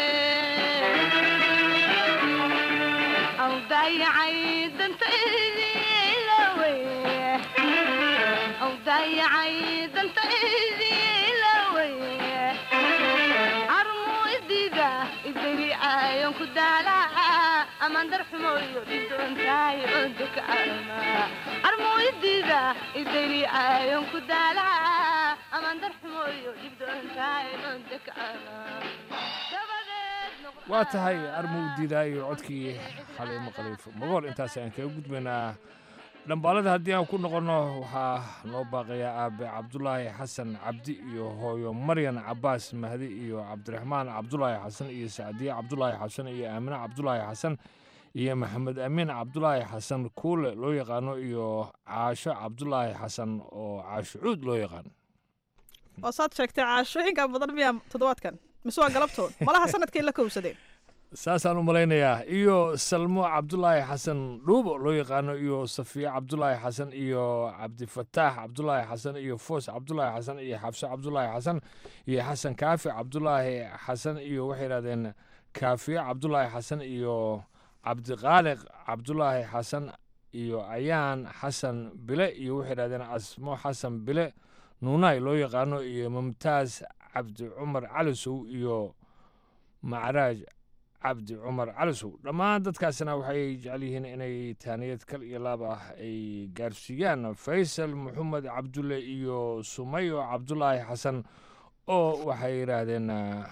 aw daayacay dantaydiilawey aw daayacay dantaydiilawey carmu idida idiriicaayon ku daalaa amaan darxumoyo dhibdoontaay onta ka ama carmu idida idiriicaayon ku daalaa amaan darxumoyo dhibdoontaay onta ka ama waa tahay armuu diidaayo codkii xaliimo khaliif magool intaas aan kaga gudbaynaa dhambaalada haddii aan ku noqonno waxaa noo baaqayaa aabe cabdulaahi xasan cabdi iyo hooyo maryan cabaas mahdi iyo cabdiraxmaan cabdulaahi xasan iyo sacdiye cabdulaahi xasan iyo aamine cabdulaahi xasan iyo maxamed amiin cabdulaahi xasan kuule loo yaqaano iyo caasho cabdulaahi xasan oo caasho cuud loo yaqaan oo saad sheegtay caashooyinka badan miyaa toddobaadkan mise waa galabtood malaha sanadkay la kowsadeen saasaan u malaynayaa iyo salmo cabdulaahi xasan dhuubo loo yaqaano iyo safiye cabdulaahi xasan iyo cabdifataax cabdulaahi xasan iyo foos cabdulaahi xasan iyo xabse cabdulaahi xasan iyo xasan kaafi cabdulaahi xasan iyo waxay yidhahdeen kaafiye cabdulaahi xasan iyo cabdiqaaliq cabdulaahi xasan iyo ayaan xasan bile iyo waxay yidhahdeen asmo xasan bile nuunaay loo yaqaano iyo mumtaaz cabdi cumar calisow iyo macraaj cabdi cumar calisow dhammaan dadkaasina waxay jecel yihiin inay taaniyad kal iyo laab ah ay gaarsiiyaan faysal maxamed cabdulle iyo sumayo cabdulaahi xasan oo waxay yidhaahdeen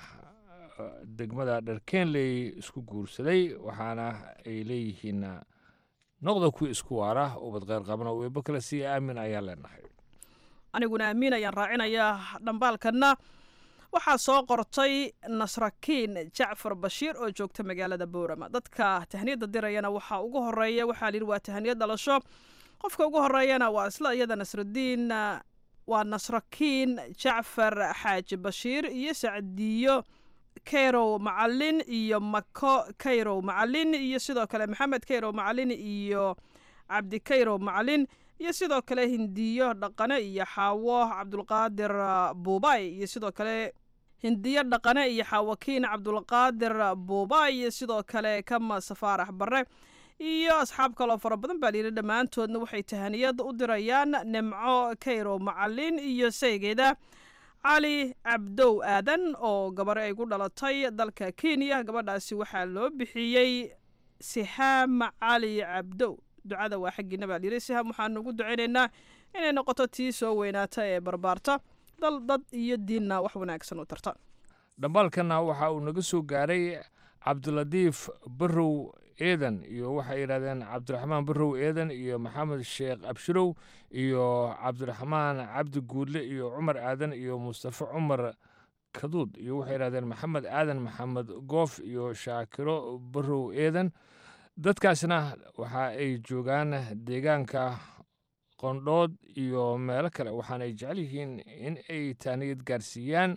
degmada dharkeenley isku guursaday waxaana ay leeyihiin noqda kuwi isku waara ubad kheyr qabana weebo kale si aamin ayaan leenahay aniguna amiin ayaan raacinayaa dhambaalkanna waxaa soo qortay nasrakiin jacfar bashiir oo joogta magaalada boorama dadka tahniyadda dirayana waxaa ugu horeeya waxaa layidhi waa tahniyad dhalasho qofka ugu horeeyana waa isla iyada nasradiin waa nasrakiin jacfar xaaji bashiir iyo sacdiyo kayrow macalin iyo mako kayrow macalin iyo sidoo kale maxamed kayrow macalin iyo cabdi kayrow macalin iyo sidoo kale hindiyo dhaqane iyo xaawo cabdulqaadir buubay iyo sidoo kale hindiyo dhaqane iyo xaawakiin cabdulqaadir buubay iyo sidoo kale kama safaarax bare iyo asxaab kaloo fara badan baa layidhi dhammaantoodna waxay tahaniyad u dirayaan nimco kayrow macalin iyo saygeeda cali cabdow aadan oo gabar ay ku dhalatay dalka kenya gabadhaasi waxaa loo bixiyey sihaam cali cabdow ducada waa xaggiina baa layidhi sihaam waxaanu ugu ducaynaynaa inay noqoto tii soo weynaata ee barbaarta dal dad iyo diinna wax wanaagsan u tarta dhambaalkanna waxa uu naga soo gaaray cabdilatiif barow eedan iyo waxay yidhahdeen cabdiraxmaan barow eedan iyo maxamed sheekh abshirow iyo cabdiraxmaan cabdi guudle iyo cumar aadan iyo mustafa cumar kaduud iyo waxay yidhahdeen maxamed aadan maxamed goof iyo shaakiro barow eedan dadkaasna waxa ay joogaan deegaanka qondhood iyo meelo kale waxaana ay jecel yihiin in ay taaniyad gaarsiiyaan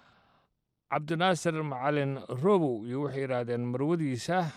cabdinaasir macalin robow iyo waxay yidhaahdeen marwadiisa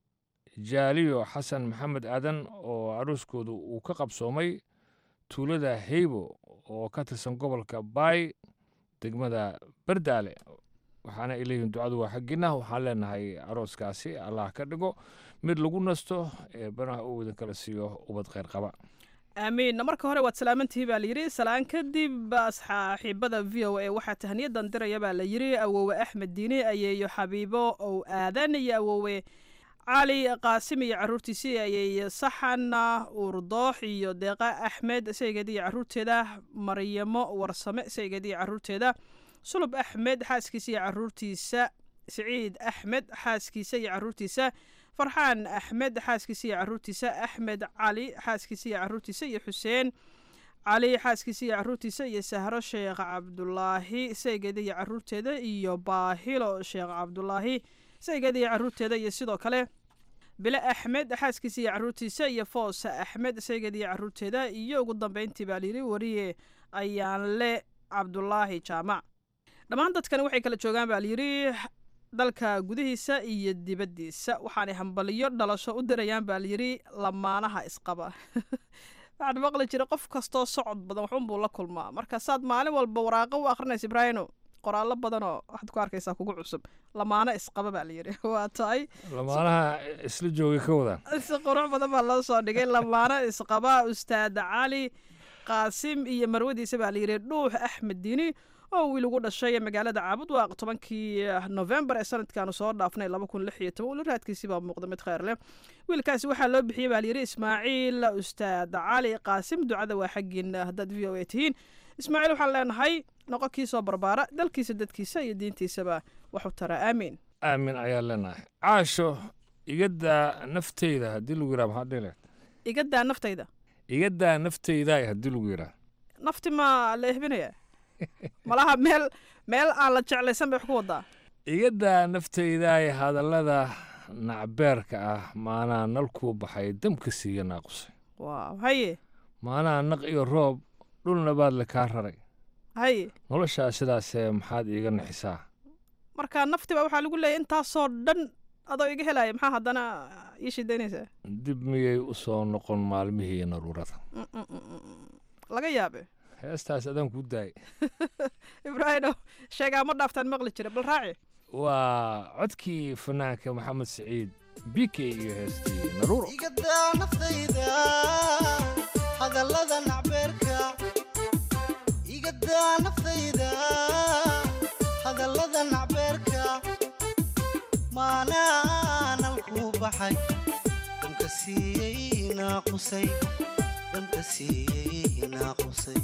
jaaliyo xasan maxamed aadan oo aruuskoodu uu ka qabsoomay tuulada heybo oo ka tirsan gobolka baay degmada bardaale waxaana ay leeyihiin ducadu waa xaggiina waxaan leenahay arooskaasi allah ka dhigo mid lagu nasto ee banaha uu idin kala siiyo ubad kheyr qaba aamiin marka hore waad salaamantihi baa layidhi salaan kadib saaxiibada v o a waxaa tahniyadan diraya baa la yidhi awowe axmed diine ayeeyo xabiibo ow aadan iyo awowe cali qaasim iyo caruurtiisii ayeeyo saxan uurdoox iyo deeqa axmed saygeed iyo caruurteeda maryamo warsame saygeed iyo caruurteeda sulub axmed xaaskiisa iyo caruurtiisa siciid axmed xaaskiisa iyo caruurtiisa farxaan axmed xaaskiisa iyo caruurtiisa axmed cali xaaskiisa iyo caruurtiisa iyo xuseen cali xaaskiisa iyo caruurtiisa iyo sahro sheekh cabdulaahi saygeeda iyo caruurteeda iyo baahilo sheekh cabdulaahi saygeeda iyo caruurteeda iyo sidoo kale bile axmed xaaskiisa iyo caruurtiisa iyo foosa axmed saygeeda iyo caruurteeda iyo ugu dambeyntii baa layidhi wariye ayaanle cabdulaahi jaamac dhammaan dadkani waxay kala joogaan baa layidhi dalka gudihiisa iyo dibaddiisa waxaanay hambaliyo dhalasho u dirayaan baa layidhi lamaanaha isqaba waxaan maqli jiray qof kastoo socod badan waxunbuu la kulmaa marka saad maalin walba waraaqo u akhrinaysa ibraahino qoraallo badanoo waxaad ku arkaysaa kugu cusub lamaano isqaba baa layidhi waa tahay lamaanaha isla joogay ka wadaan si qurux badan baa loo soo dhigay lamaano isqaba ustaad cali qaasim iyo marwadiisa baa layidhi dhuux axmed diini oo wiil ugu dhashay magaalada caabud waaq tobankii novembar ee sanadkaanu soo dhaafnay laba kun lix iyo toban weli raadkiisii baa muuqda mid kheyr leh wiilkaasi waxaa loo bixiyey baa layidhi ismaaciil ustaad cali qaasim ducada waa xaggiin haddaad v o a tihiin ismaaciil waxaan leenahay noqo kii soo barbaara dalkiisa dadkiisa iyo diintiisaba waxu taraa aamiin aamin ayaan leenahay caasho igadaa nafteyda haddii lagu yidhaha maxaa dhile igadaa naftayda igadaa nafteyda haddii lagu yidhaha nafti maa la ehbinaya malaha meel meel aan la jeclaysan bay wax ku wadaa igadaa nafteydaay hadallada nacbeerka ah maanaa nalkuu baxay damka siiya naaqusay waaw haye maanaa naq iyo roob dhulna baad le kaa raray haye noloshaa sidaasee maxaad iiga naxisaa marka nafti baa waxaa lagu leeyahy intaasoo dhan adoo iga helaya maxaa haddana ii shidaynaysaa dib miyay u soo noqon maalmihii naruurada laga yaabe heestaas adaan kuu daayay ibraahino sheegaa ma dhaaftaan maqli jira bal raaci waa codkii fanaanka maxamed siciid bike iyo heestii naruuro igadaa naftayda hadallada nacbeerka igadaa naftayda hadallada nacbeerka maanaa naaqusay damka siiyey naaqusay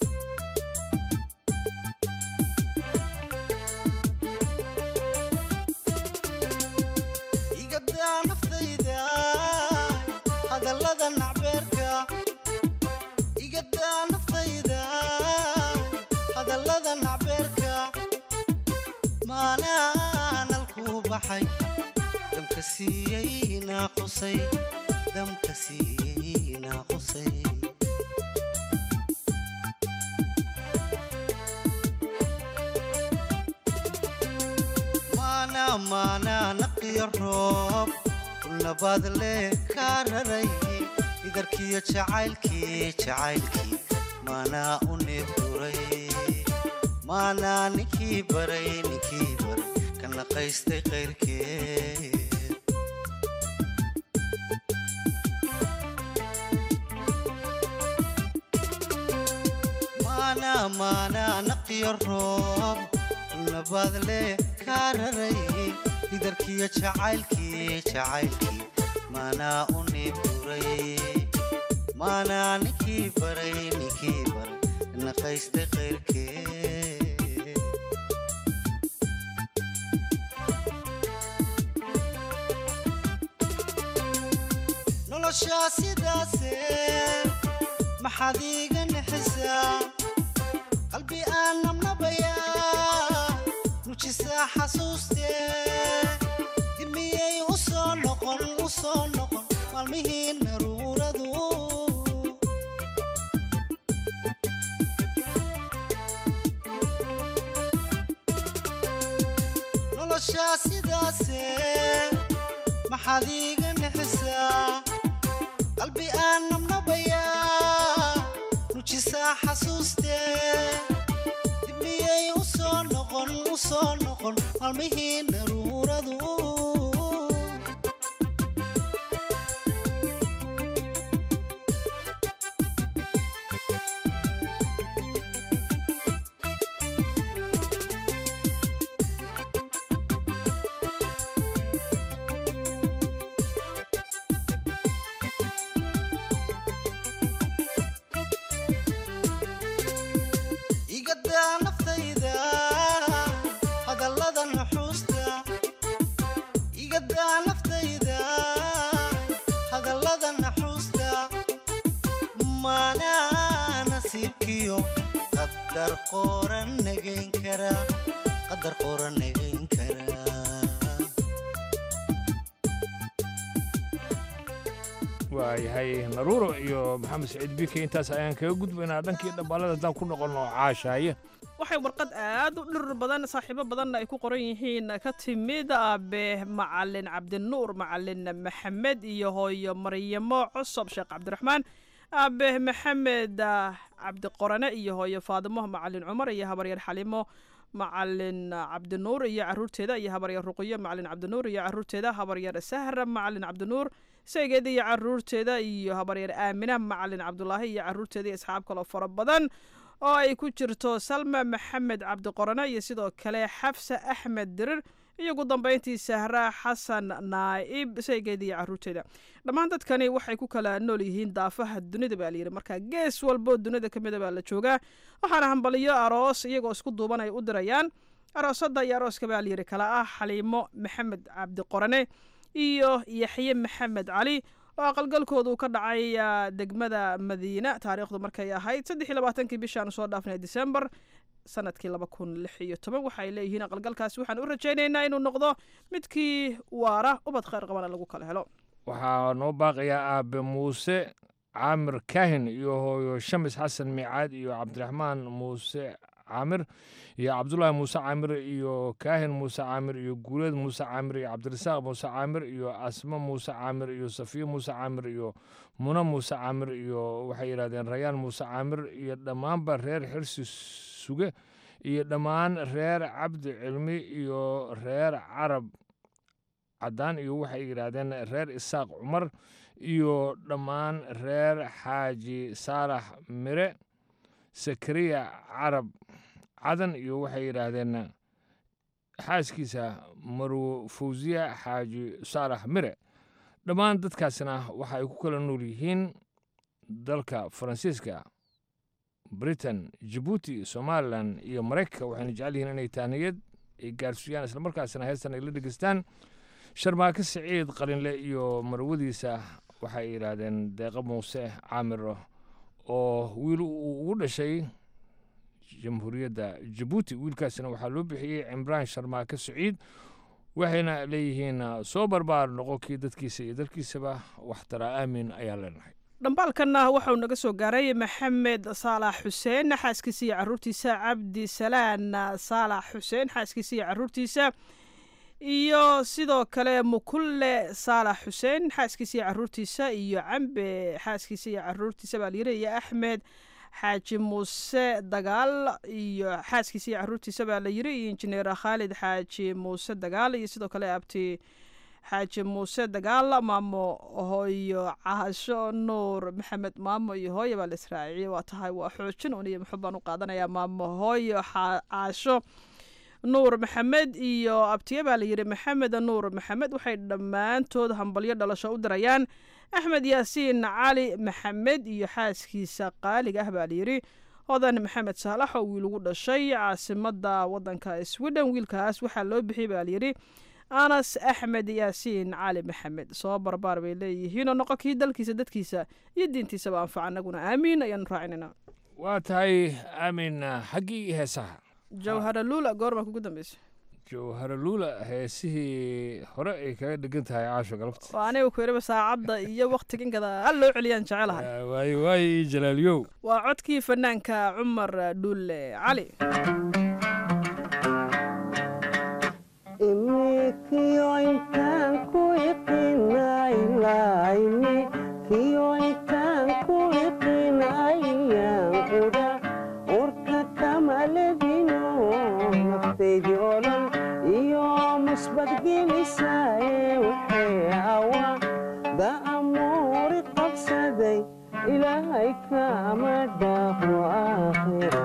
igadaa naftayda hadallada nacbeerka igadaa naftayda hadallada nacbeerka maanaanalkuu baxay damka siiyey naaqusay damka siiyey naaqusay maana maana naqiyo roob ulnabaad lee kaa raray idarkiyo jacaylkii jacaylkii maanaa u neebduray maanaa ninkii baray ninkii baray ka naqaystay qayrkee maana maana naqiyo roob ulnabaad lee kaa raray idarkiyo jacaylkii jacaylkii maanaa u neebduray maanaa ninkii baray ninkii baray naqaystay qayrkee noloshaa sidaase maxaad iiga nixisaa qalbi aan nabnabayaa nujisaa xasuustee dimiyey u soo noqon u soo noqon maalmihii naruuradu noloshaa sidaase maxaad iiga nixisaa qalbi aan nabnabayaa nujisaa xasuustee dimiyey u soo noqon u soo noqon maalmihii naruuradu igadaa naftayda hadallada nuxuusta igadaa naftayda hadallada naxuusta maanaa nasiibkiyo qadar qoran nagayn kara qadar qoran nagayn kara waayahay naruuro iyo maxamed saciid bike intaas ayaan kaga gudbaynaa dhankii dhambaalada haddaan ku noqonno caashaaye waxay warqad aad u dhir badan saaxiibo badanna ay ku qoran yihiin ka timid aabe macalin cabdinuur macalin maxamed iyo hooyo maryamo cosob sheekh cabdiraxmaan aabe maxamed ah, cabdiqorane iyo hooyo faadimo macalin cumar iyo habaryar xalimo macalin cabdinuur iyo caruurteeda iyo habaryar ruqiyo macalin cabdinuur iyo caruurteeda habaryar sahra macalin cabdinuur saygeeda iyo caruurteeda iyo habaryar aamina macalin cabdulaahi iyo caruurteeda iyo asxaab kaloo fara badan oo ay ku jirto salma maxamed cabdiqorane iyo sidoo kale xafsa axmed dirir iyo ugu dambeyntii sahra xasan naa'ib saygeeda iyo caruurteeda dhammaan dadkani waxay ku kala nool yihiin daafaha dunida baa layidhi marka gees walboo dunida ka mida baa la joogaa waxaana hambaliyo aroos iyagoo isku duuban ay u dirayaan aroosada iyo arooska baa layidhi kala ah xaliimo maxamed cabdiqorane iyo yaxye maxamed cali oo aqalgalkoodu ka dhacay ah, degmada madiina taariikhdu markay ahayd saddex iyo labaatankii bishaan soo dhaafnay december sanadkii laba kun lix iyo toban waxay leeyihiin aqalgalkaasi waxaan u rajaynaynaa inuu noqdo midkii waara ubad khayr qabana lagu kala helo waxaa noo baaqayaa aabe muuse caamir kaahin iyo hooyo shamis xasan miicaad iyo cabdiraxmaan muuse caamir iyo cabdulaahi muuse caamir iyo kaahin muuse caamir iyo guuleed muuse caamir iyo cabdirasaaq muuse caamir iyo asmo muuse caamir iyo safiyo muuse caamir iyo muna muuse caamir iyo waxay yidhahdeen rayaan muuse caamir iyo dhammaanba reer xirsi suge iyo dhammaan reer cabdi cilmi iyo reer carab caddaan iyo waxay yidhaahdeen reer isaaq cumar iyo dhammaan reer xaaji saalax mire sakariya carab cadan iyo waxay yidhaahdeen xaaskiisa marwo fawsiya xaaji saalax mire dhammaan dadkaasna waxa ay ku kala nool yihiin dalka faransiiska britain jabuuti somalilan iyo maraykanka waxayna jecel yihiin inay taaniyad ay gaarsiiyaan islamarkaasna heestan ay la dhegeystaan sharmaake siciid qalinle iyo marwadiisa waxay yidhaahdeen deeqa muuse caamir oo wiil uu ugu dhashay jamhuuriyadda jabuuti wiilkaasina waxaa loo bixiyey cimraan sharmaake siciid waxayna leeyihiin soo barbaar noqo kii dadkiisa iyo dalkiisaba waxtara aamin ayaan leenahay dhambaalkanna waxauu naga soo gaaray maxamed saalax xuseen xaaskiisa iyo caruurtiisa cabdi salaan saalax xuseen xaaskiisa iyo caruurtiisa iyo sidoo kale mukulle saalax xuseen xaaskiisa iyo caruurtiisa iyo cambe xaaskiisa iyo caruurtiisa baa layiri iyo axmed xaaji muuse dagaal iyo xaaskiisa iyo caruurtiisa baa la yiri iyo injineer khaalid xaaji muuse dagaal iyo sidoo kale abti xaaji muuse dagaal maamo hooyo caasho nuur maxamed maamo iyo hooyo baa la israaciyey waa tahay waa xoojin un iyo muxub baan u qaadanayaa maamo hooyo caasho nuur maxamed iyo abtiye baa la yidhi maxamed nuur maxamed waxay dhammaantood hambalyo dhalasho u dirayaan axmed yaasiin cali maxamed iyo xaaskiisa qaaliga ah baa layidhi hodan maxamed saalax oo wiil ugu dhashay caasimada wadanka sweden wiilkaas waxaa loo bixiyey baa layidhi anas axmed yaasiin cali maxamed soo barbaar bay leeyihiinoo noqo kii dalkiisa dadkiisa iyo diintiisaba anfaca anaguna aamiin ayaanu raacinayna waa tahay aamin xaggii heesaha jawhara luula goormaa kugu dambeysa jawhara luula heesihii hore ay kaga dhegan tahay caasho galabta waa aniga ku yidhiba saacadda iyo waktigan gadaal loo celiyaan jecelahay waayo waayo jalaaliyow waa codkii fanaanka cumar dhuule cali ilaahay kama dhaafo aakhiro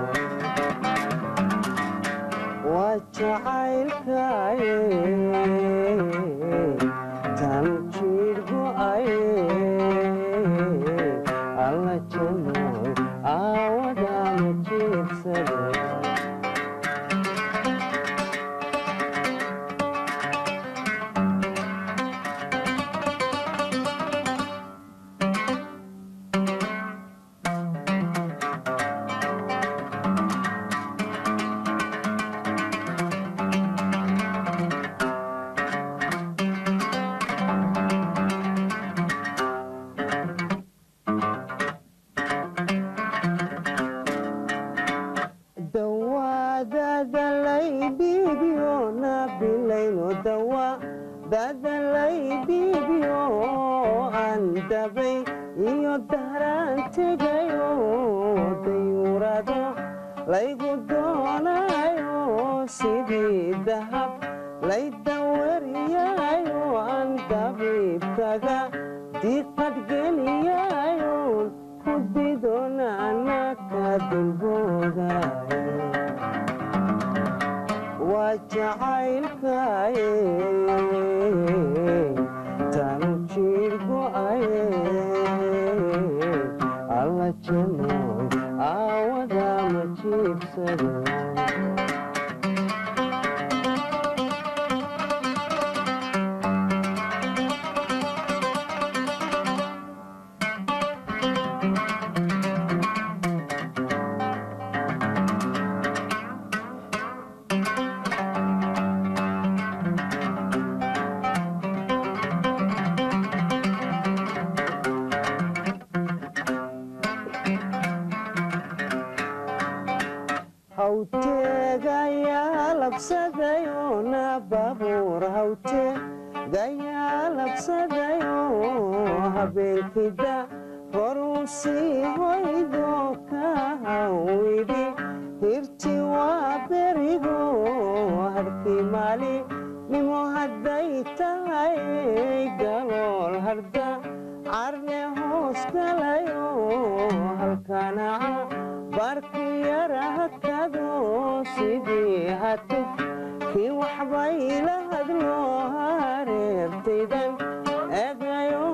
waa jacaylkaye tan jiir go'aye alla janoy aawadama jiibsade kii waxbay la hadlo hareertaydan eegayo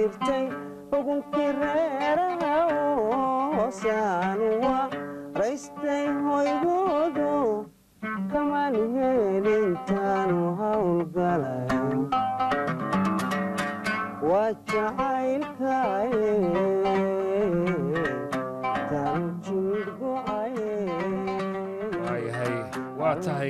jirtay xugunkii reeraha hoosaan waa raystay hoygoodo kamaan helintaanu howlgalay waa jacaylkaye tan jiir go'aye waayahay waa tahay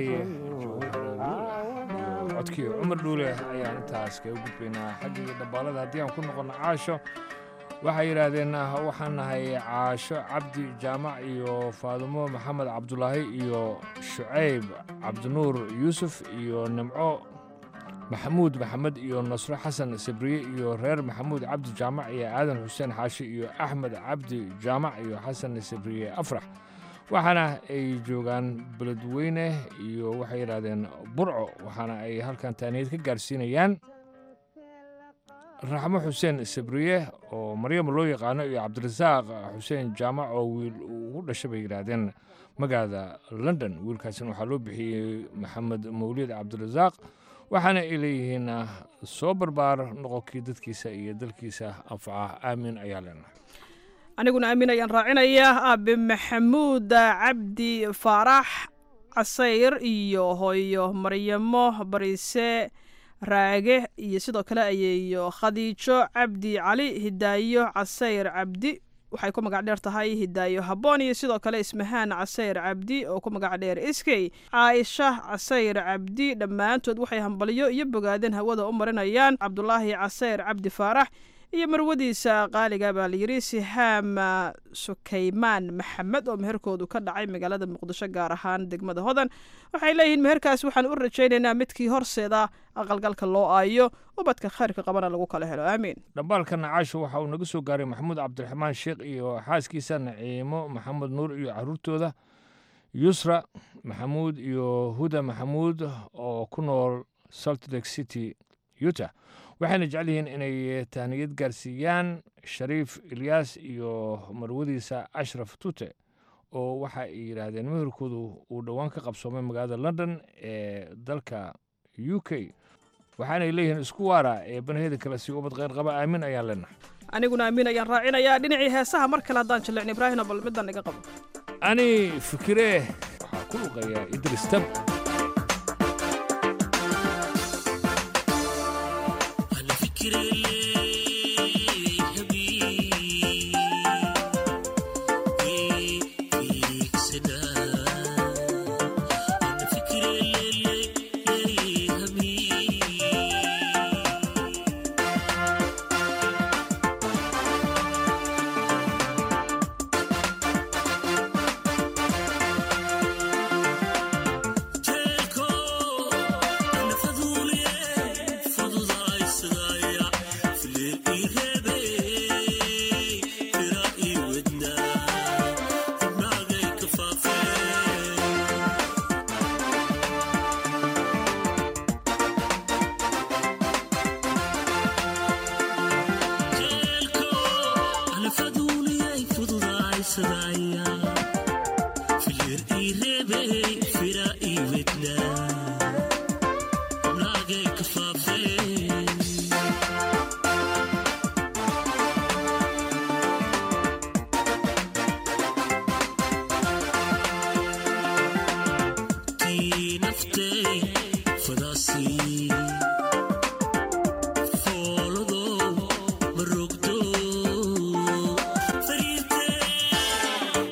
codkii cumar dhuule ayaan intaas kaga gudbaynaa xaggii dhambaalada haddii aan ku noqono caasho waxay yidhaahdeen waxaan nahay caasho cabdi jaamac iyo faadumo maxamed cabdulaahi iyo shucayb cabdinuur yuusuf iyo nimco maxamuud maxamed iyo nasro xasan sabriye iyo reer maxamuud cabdi jaamac iyo aadan xuseen xaashi iyo axmed cabdi jaamac iyo xasan sabriye afrax waxaana ay joogaan beledweyne iyo waxay yidhaahdeen burco waxaana ay halkan taaniyad ka gaarsiinayaan raxmo xuseen sabriye oo maryam loo yaqaano iyo cabdirasaaq xuseen jaamac oo wiil ugu dhashay bay yidhaahdeen magaalada london wiilkaasina waxaa loo bixiyey maxamed mawlid cabdirasaaq waxaana ay leeyihiin soo barbaar noqonkii dadkiisa iyo dalkiisa anfaca aamin ayaa leenahay aniguna aamin ayaan raacinayaa aabe maxamuud cabdi faarax casayr iyo hooyo maryamo bariise raage iyo sidoo kale ayeeyo khadiijo cabdi cali hidaayo casayr cabdi waxay ku magac dheer tahay hidaayo habboon iyo sidoo kale ismahaan casayr cabdi oo ku magac dheer iskey caaisha casayr cabdi dhammaantood waxay hambalyo iyo bogaadeen hawada u marinayaan cabdulaahi casayr cabdi faarax iyo marwadiisa qaaliga baa layidhi sihaam sukaymaan maxamed oo meherkoodu ka dhacay magaalada muqdisho gaar ahaan degmada hodan waxay leeyihiin meherkaas waxaan u rajaynaynaa midkii horseeda aqalgalka loo aayo ubadka khayrka qabana lagu kala helo aamiin dhambaalka nacaasho waxa uu naga soo gaaray maxamuud cabdiraxmaan sheekh iyo xaaskiisa naciimo maxamed nuur iyo caruurtooda yusra maxamuud iyo huda maxamuud oo ku nool salt lake city utah waxayna jecel yihiin inay tahniyad gaarsiiyaan shariif ilyaas iyo marwadiisa ashraf tute oo waxa ay yidhaahdeen meherkoodu uu dhowaan ka qabsoomay magaalada london ee dalka u k waxaanay leeyihiin isku waara ee banaheeda kale si ubad kheyr qaba aamin ayaan leenahay aniguna aamin ayaan raacinayaa dhinacii heesaha mar kale haddaan jillicin ibraahino bal midaan iga qabo ani fikiree waxaa ku luqeeyaa idris tab Follow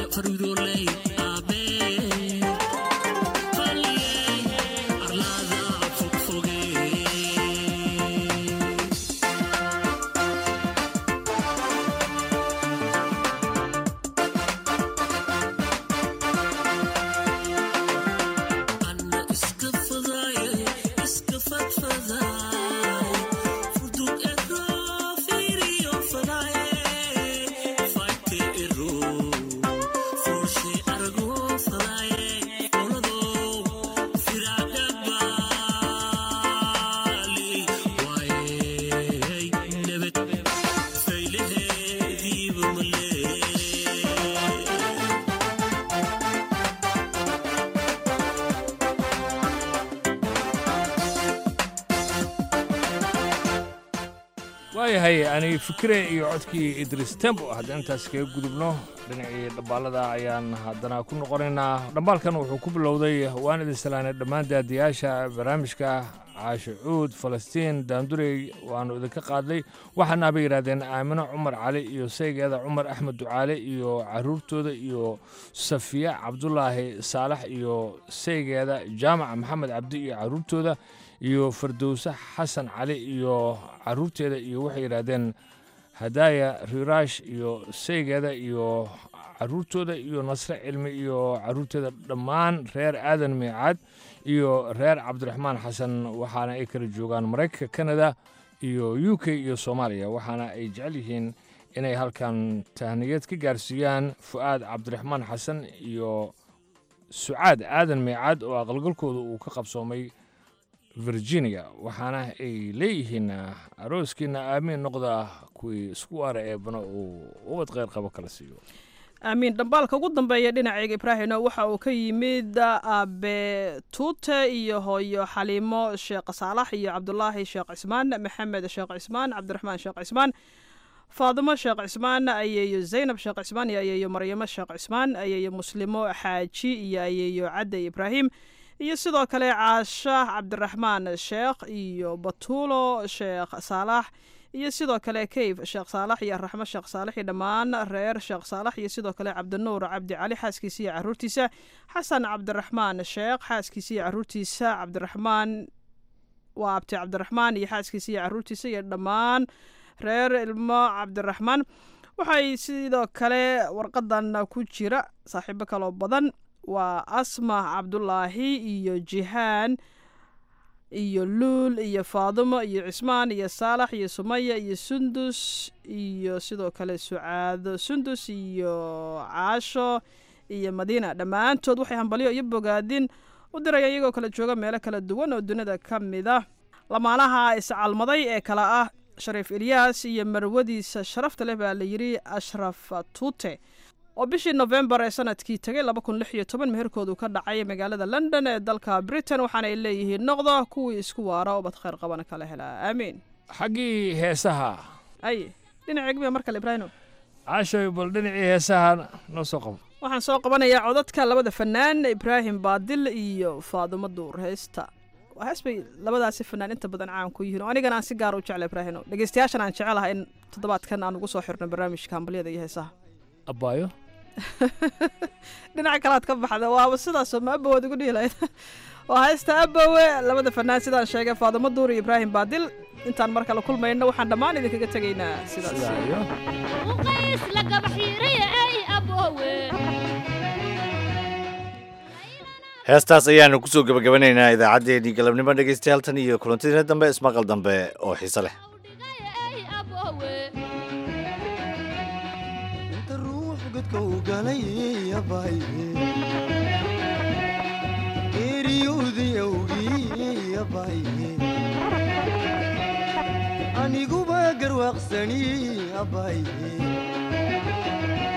waayahay ani fikire iyo codkii idris tembo haddii intaas kaga gudubno dhinacii dhambaalada ayaan haddana ku noqonaynaa dhambaalkan wuxuu ku bilowday waan idin salaanay dhammaan daadiyaasha barnaamijka caasho cuud falastiin daandurey waannu idinka qaadnay waxaana bay yidhahdeen aamino cumar cali iyo saygeeda cumar axmed ducaale iyo caruurtooda iyo safiya cabdulaahi saalax iyo saygeeda jaamac maxamed cabdi iyo caruurtooda iyo fardowse xasan cali iyo caruurteeda iyo waxay yidhaahdeen hadaaya riiraash iyo saygeeda iyo caruurtooda iyo nasre cilmi iyo caruurteeda dhammaan reer aadan miicaad iyo reer cabdiraxmaan xasan waxaana ay kala joogaan maraykanka kanada iyo u k iyo soomaaliya waxaana ay jecel yihiin inay halkan tahniyad ka gaarsiiyaan fu'aad cabdiraxmaan xasan iyo sucaad aadan miicaad oo aqalgalkooda uu ka qabsoomay virginia waxaana ay leeyihiin arooskiina aamiin noqda kuwii isku waara eebana uu ubad kheyr qabo kala siiyo aamiin dhambaalka ugu dambeeya dhinaceega ibraahimna waxa uu ka yimid abe tuute iyo hooyo xaliimo sheekh saalax iyo cabdulaahi sheekh cismaan maxamed sheekh cismaan cabdiraxmaan sheekh cismaan faadimo sheekh cismaan ayeeyo zaynab sheekh cismaan iyo ayeeyo maryamo sheekh cismaan ayeeyo muslimo xaaji iyo ayeeyo cadde ibraahim iyo sidoo kale caasha cabdiraxmaan sheekh iyo batuulo sheekh saalax iyo sidoo kale kayf sheekh saalax iyo raxmo sheekh saalax iyo dhammaan reer sheekh saalax iyo sidoo kale cabdinuur cabdi cali xaaskiisa iyo caruurtiisa xasan cabdiraxmaan sheekh xaaskiisa iyo caruurtiisa cabdiraxmaan waa abti cabdiraxmaan iyo xaaskiisa iyo caruurtiisa iyo dhammaan reer ilmo cabdiraxmaan waxay sidoo kale warqadan ku jira saaxiibo kaloo badan waa asma cabdulaahi iyo jihaan iyo luul iyo faadimo iyo cismaan iyo saalax iyo sumaya iyo sundus iyo sidoo kale sucaado sundus iyo caasho iyo madiina dhammaantood waxay hambalyo iyo bogaadin u dirayaan iyagoo kala jooga meelo kala duwan oo dunida ka mid ah lamaanaha iscalmaday ee kale ah shariif ilyaas iyo marwadiisa sharafta leh baa la yidhi ashraf tuute oo bishii nofembar ee sanadkii tegay laba kun lix iyo toban meherkoodu ka dhacay magaalada london ee dalka britain waxaana ay leeyihiin noqda kuwii isku waara oo bad khayr qabana kala helaa aamiin xaggii heesaha ay dhinaca egmiya mar kale ibraahimo caashoy bal dhinacii heesaha noo soo qabo waxaan soo qabanayaa codadka labada fanaan ibraahim baadil iyo faadimo duur heesta hees bay labadaasi fanaan inta badan caan ku yihiin oo anigana aan si gaar u jecla ibraahimo dhegeystayaashan aan jecelahay in toddobaadkan aan ugu soo xirno barnaamijka hambalyada iyo heesaha abaayo dhinaca kalaad ka baxda waaba sidaasoo ma abowaad ugu dhihi lahayd waa haysta abowe labada fanaan sidaan sheegay faadimo duur iyo ibraahim baadil intaan mar kale kulmayno waxaan dhammaan idinkaga tegaynaa sidaas heestaas ayaanu kusoo gebagabanaynaa idaacaddeenii galabnimo dhegaystayaal tan iyo kulantadiina dambe ismaqal dambe oo xiise leh aniguba garwaaqsani abaye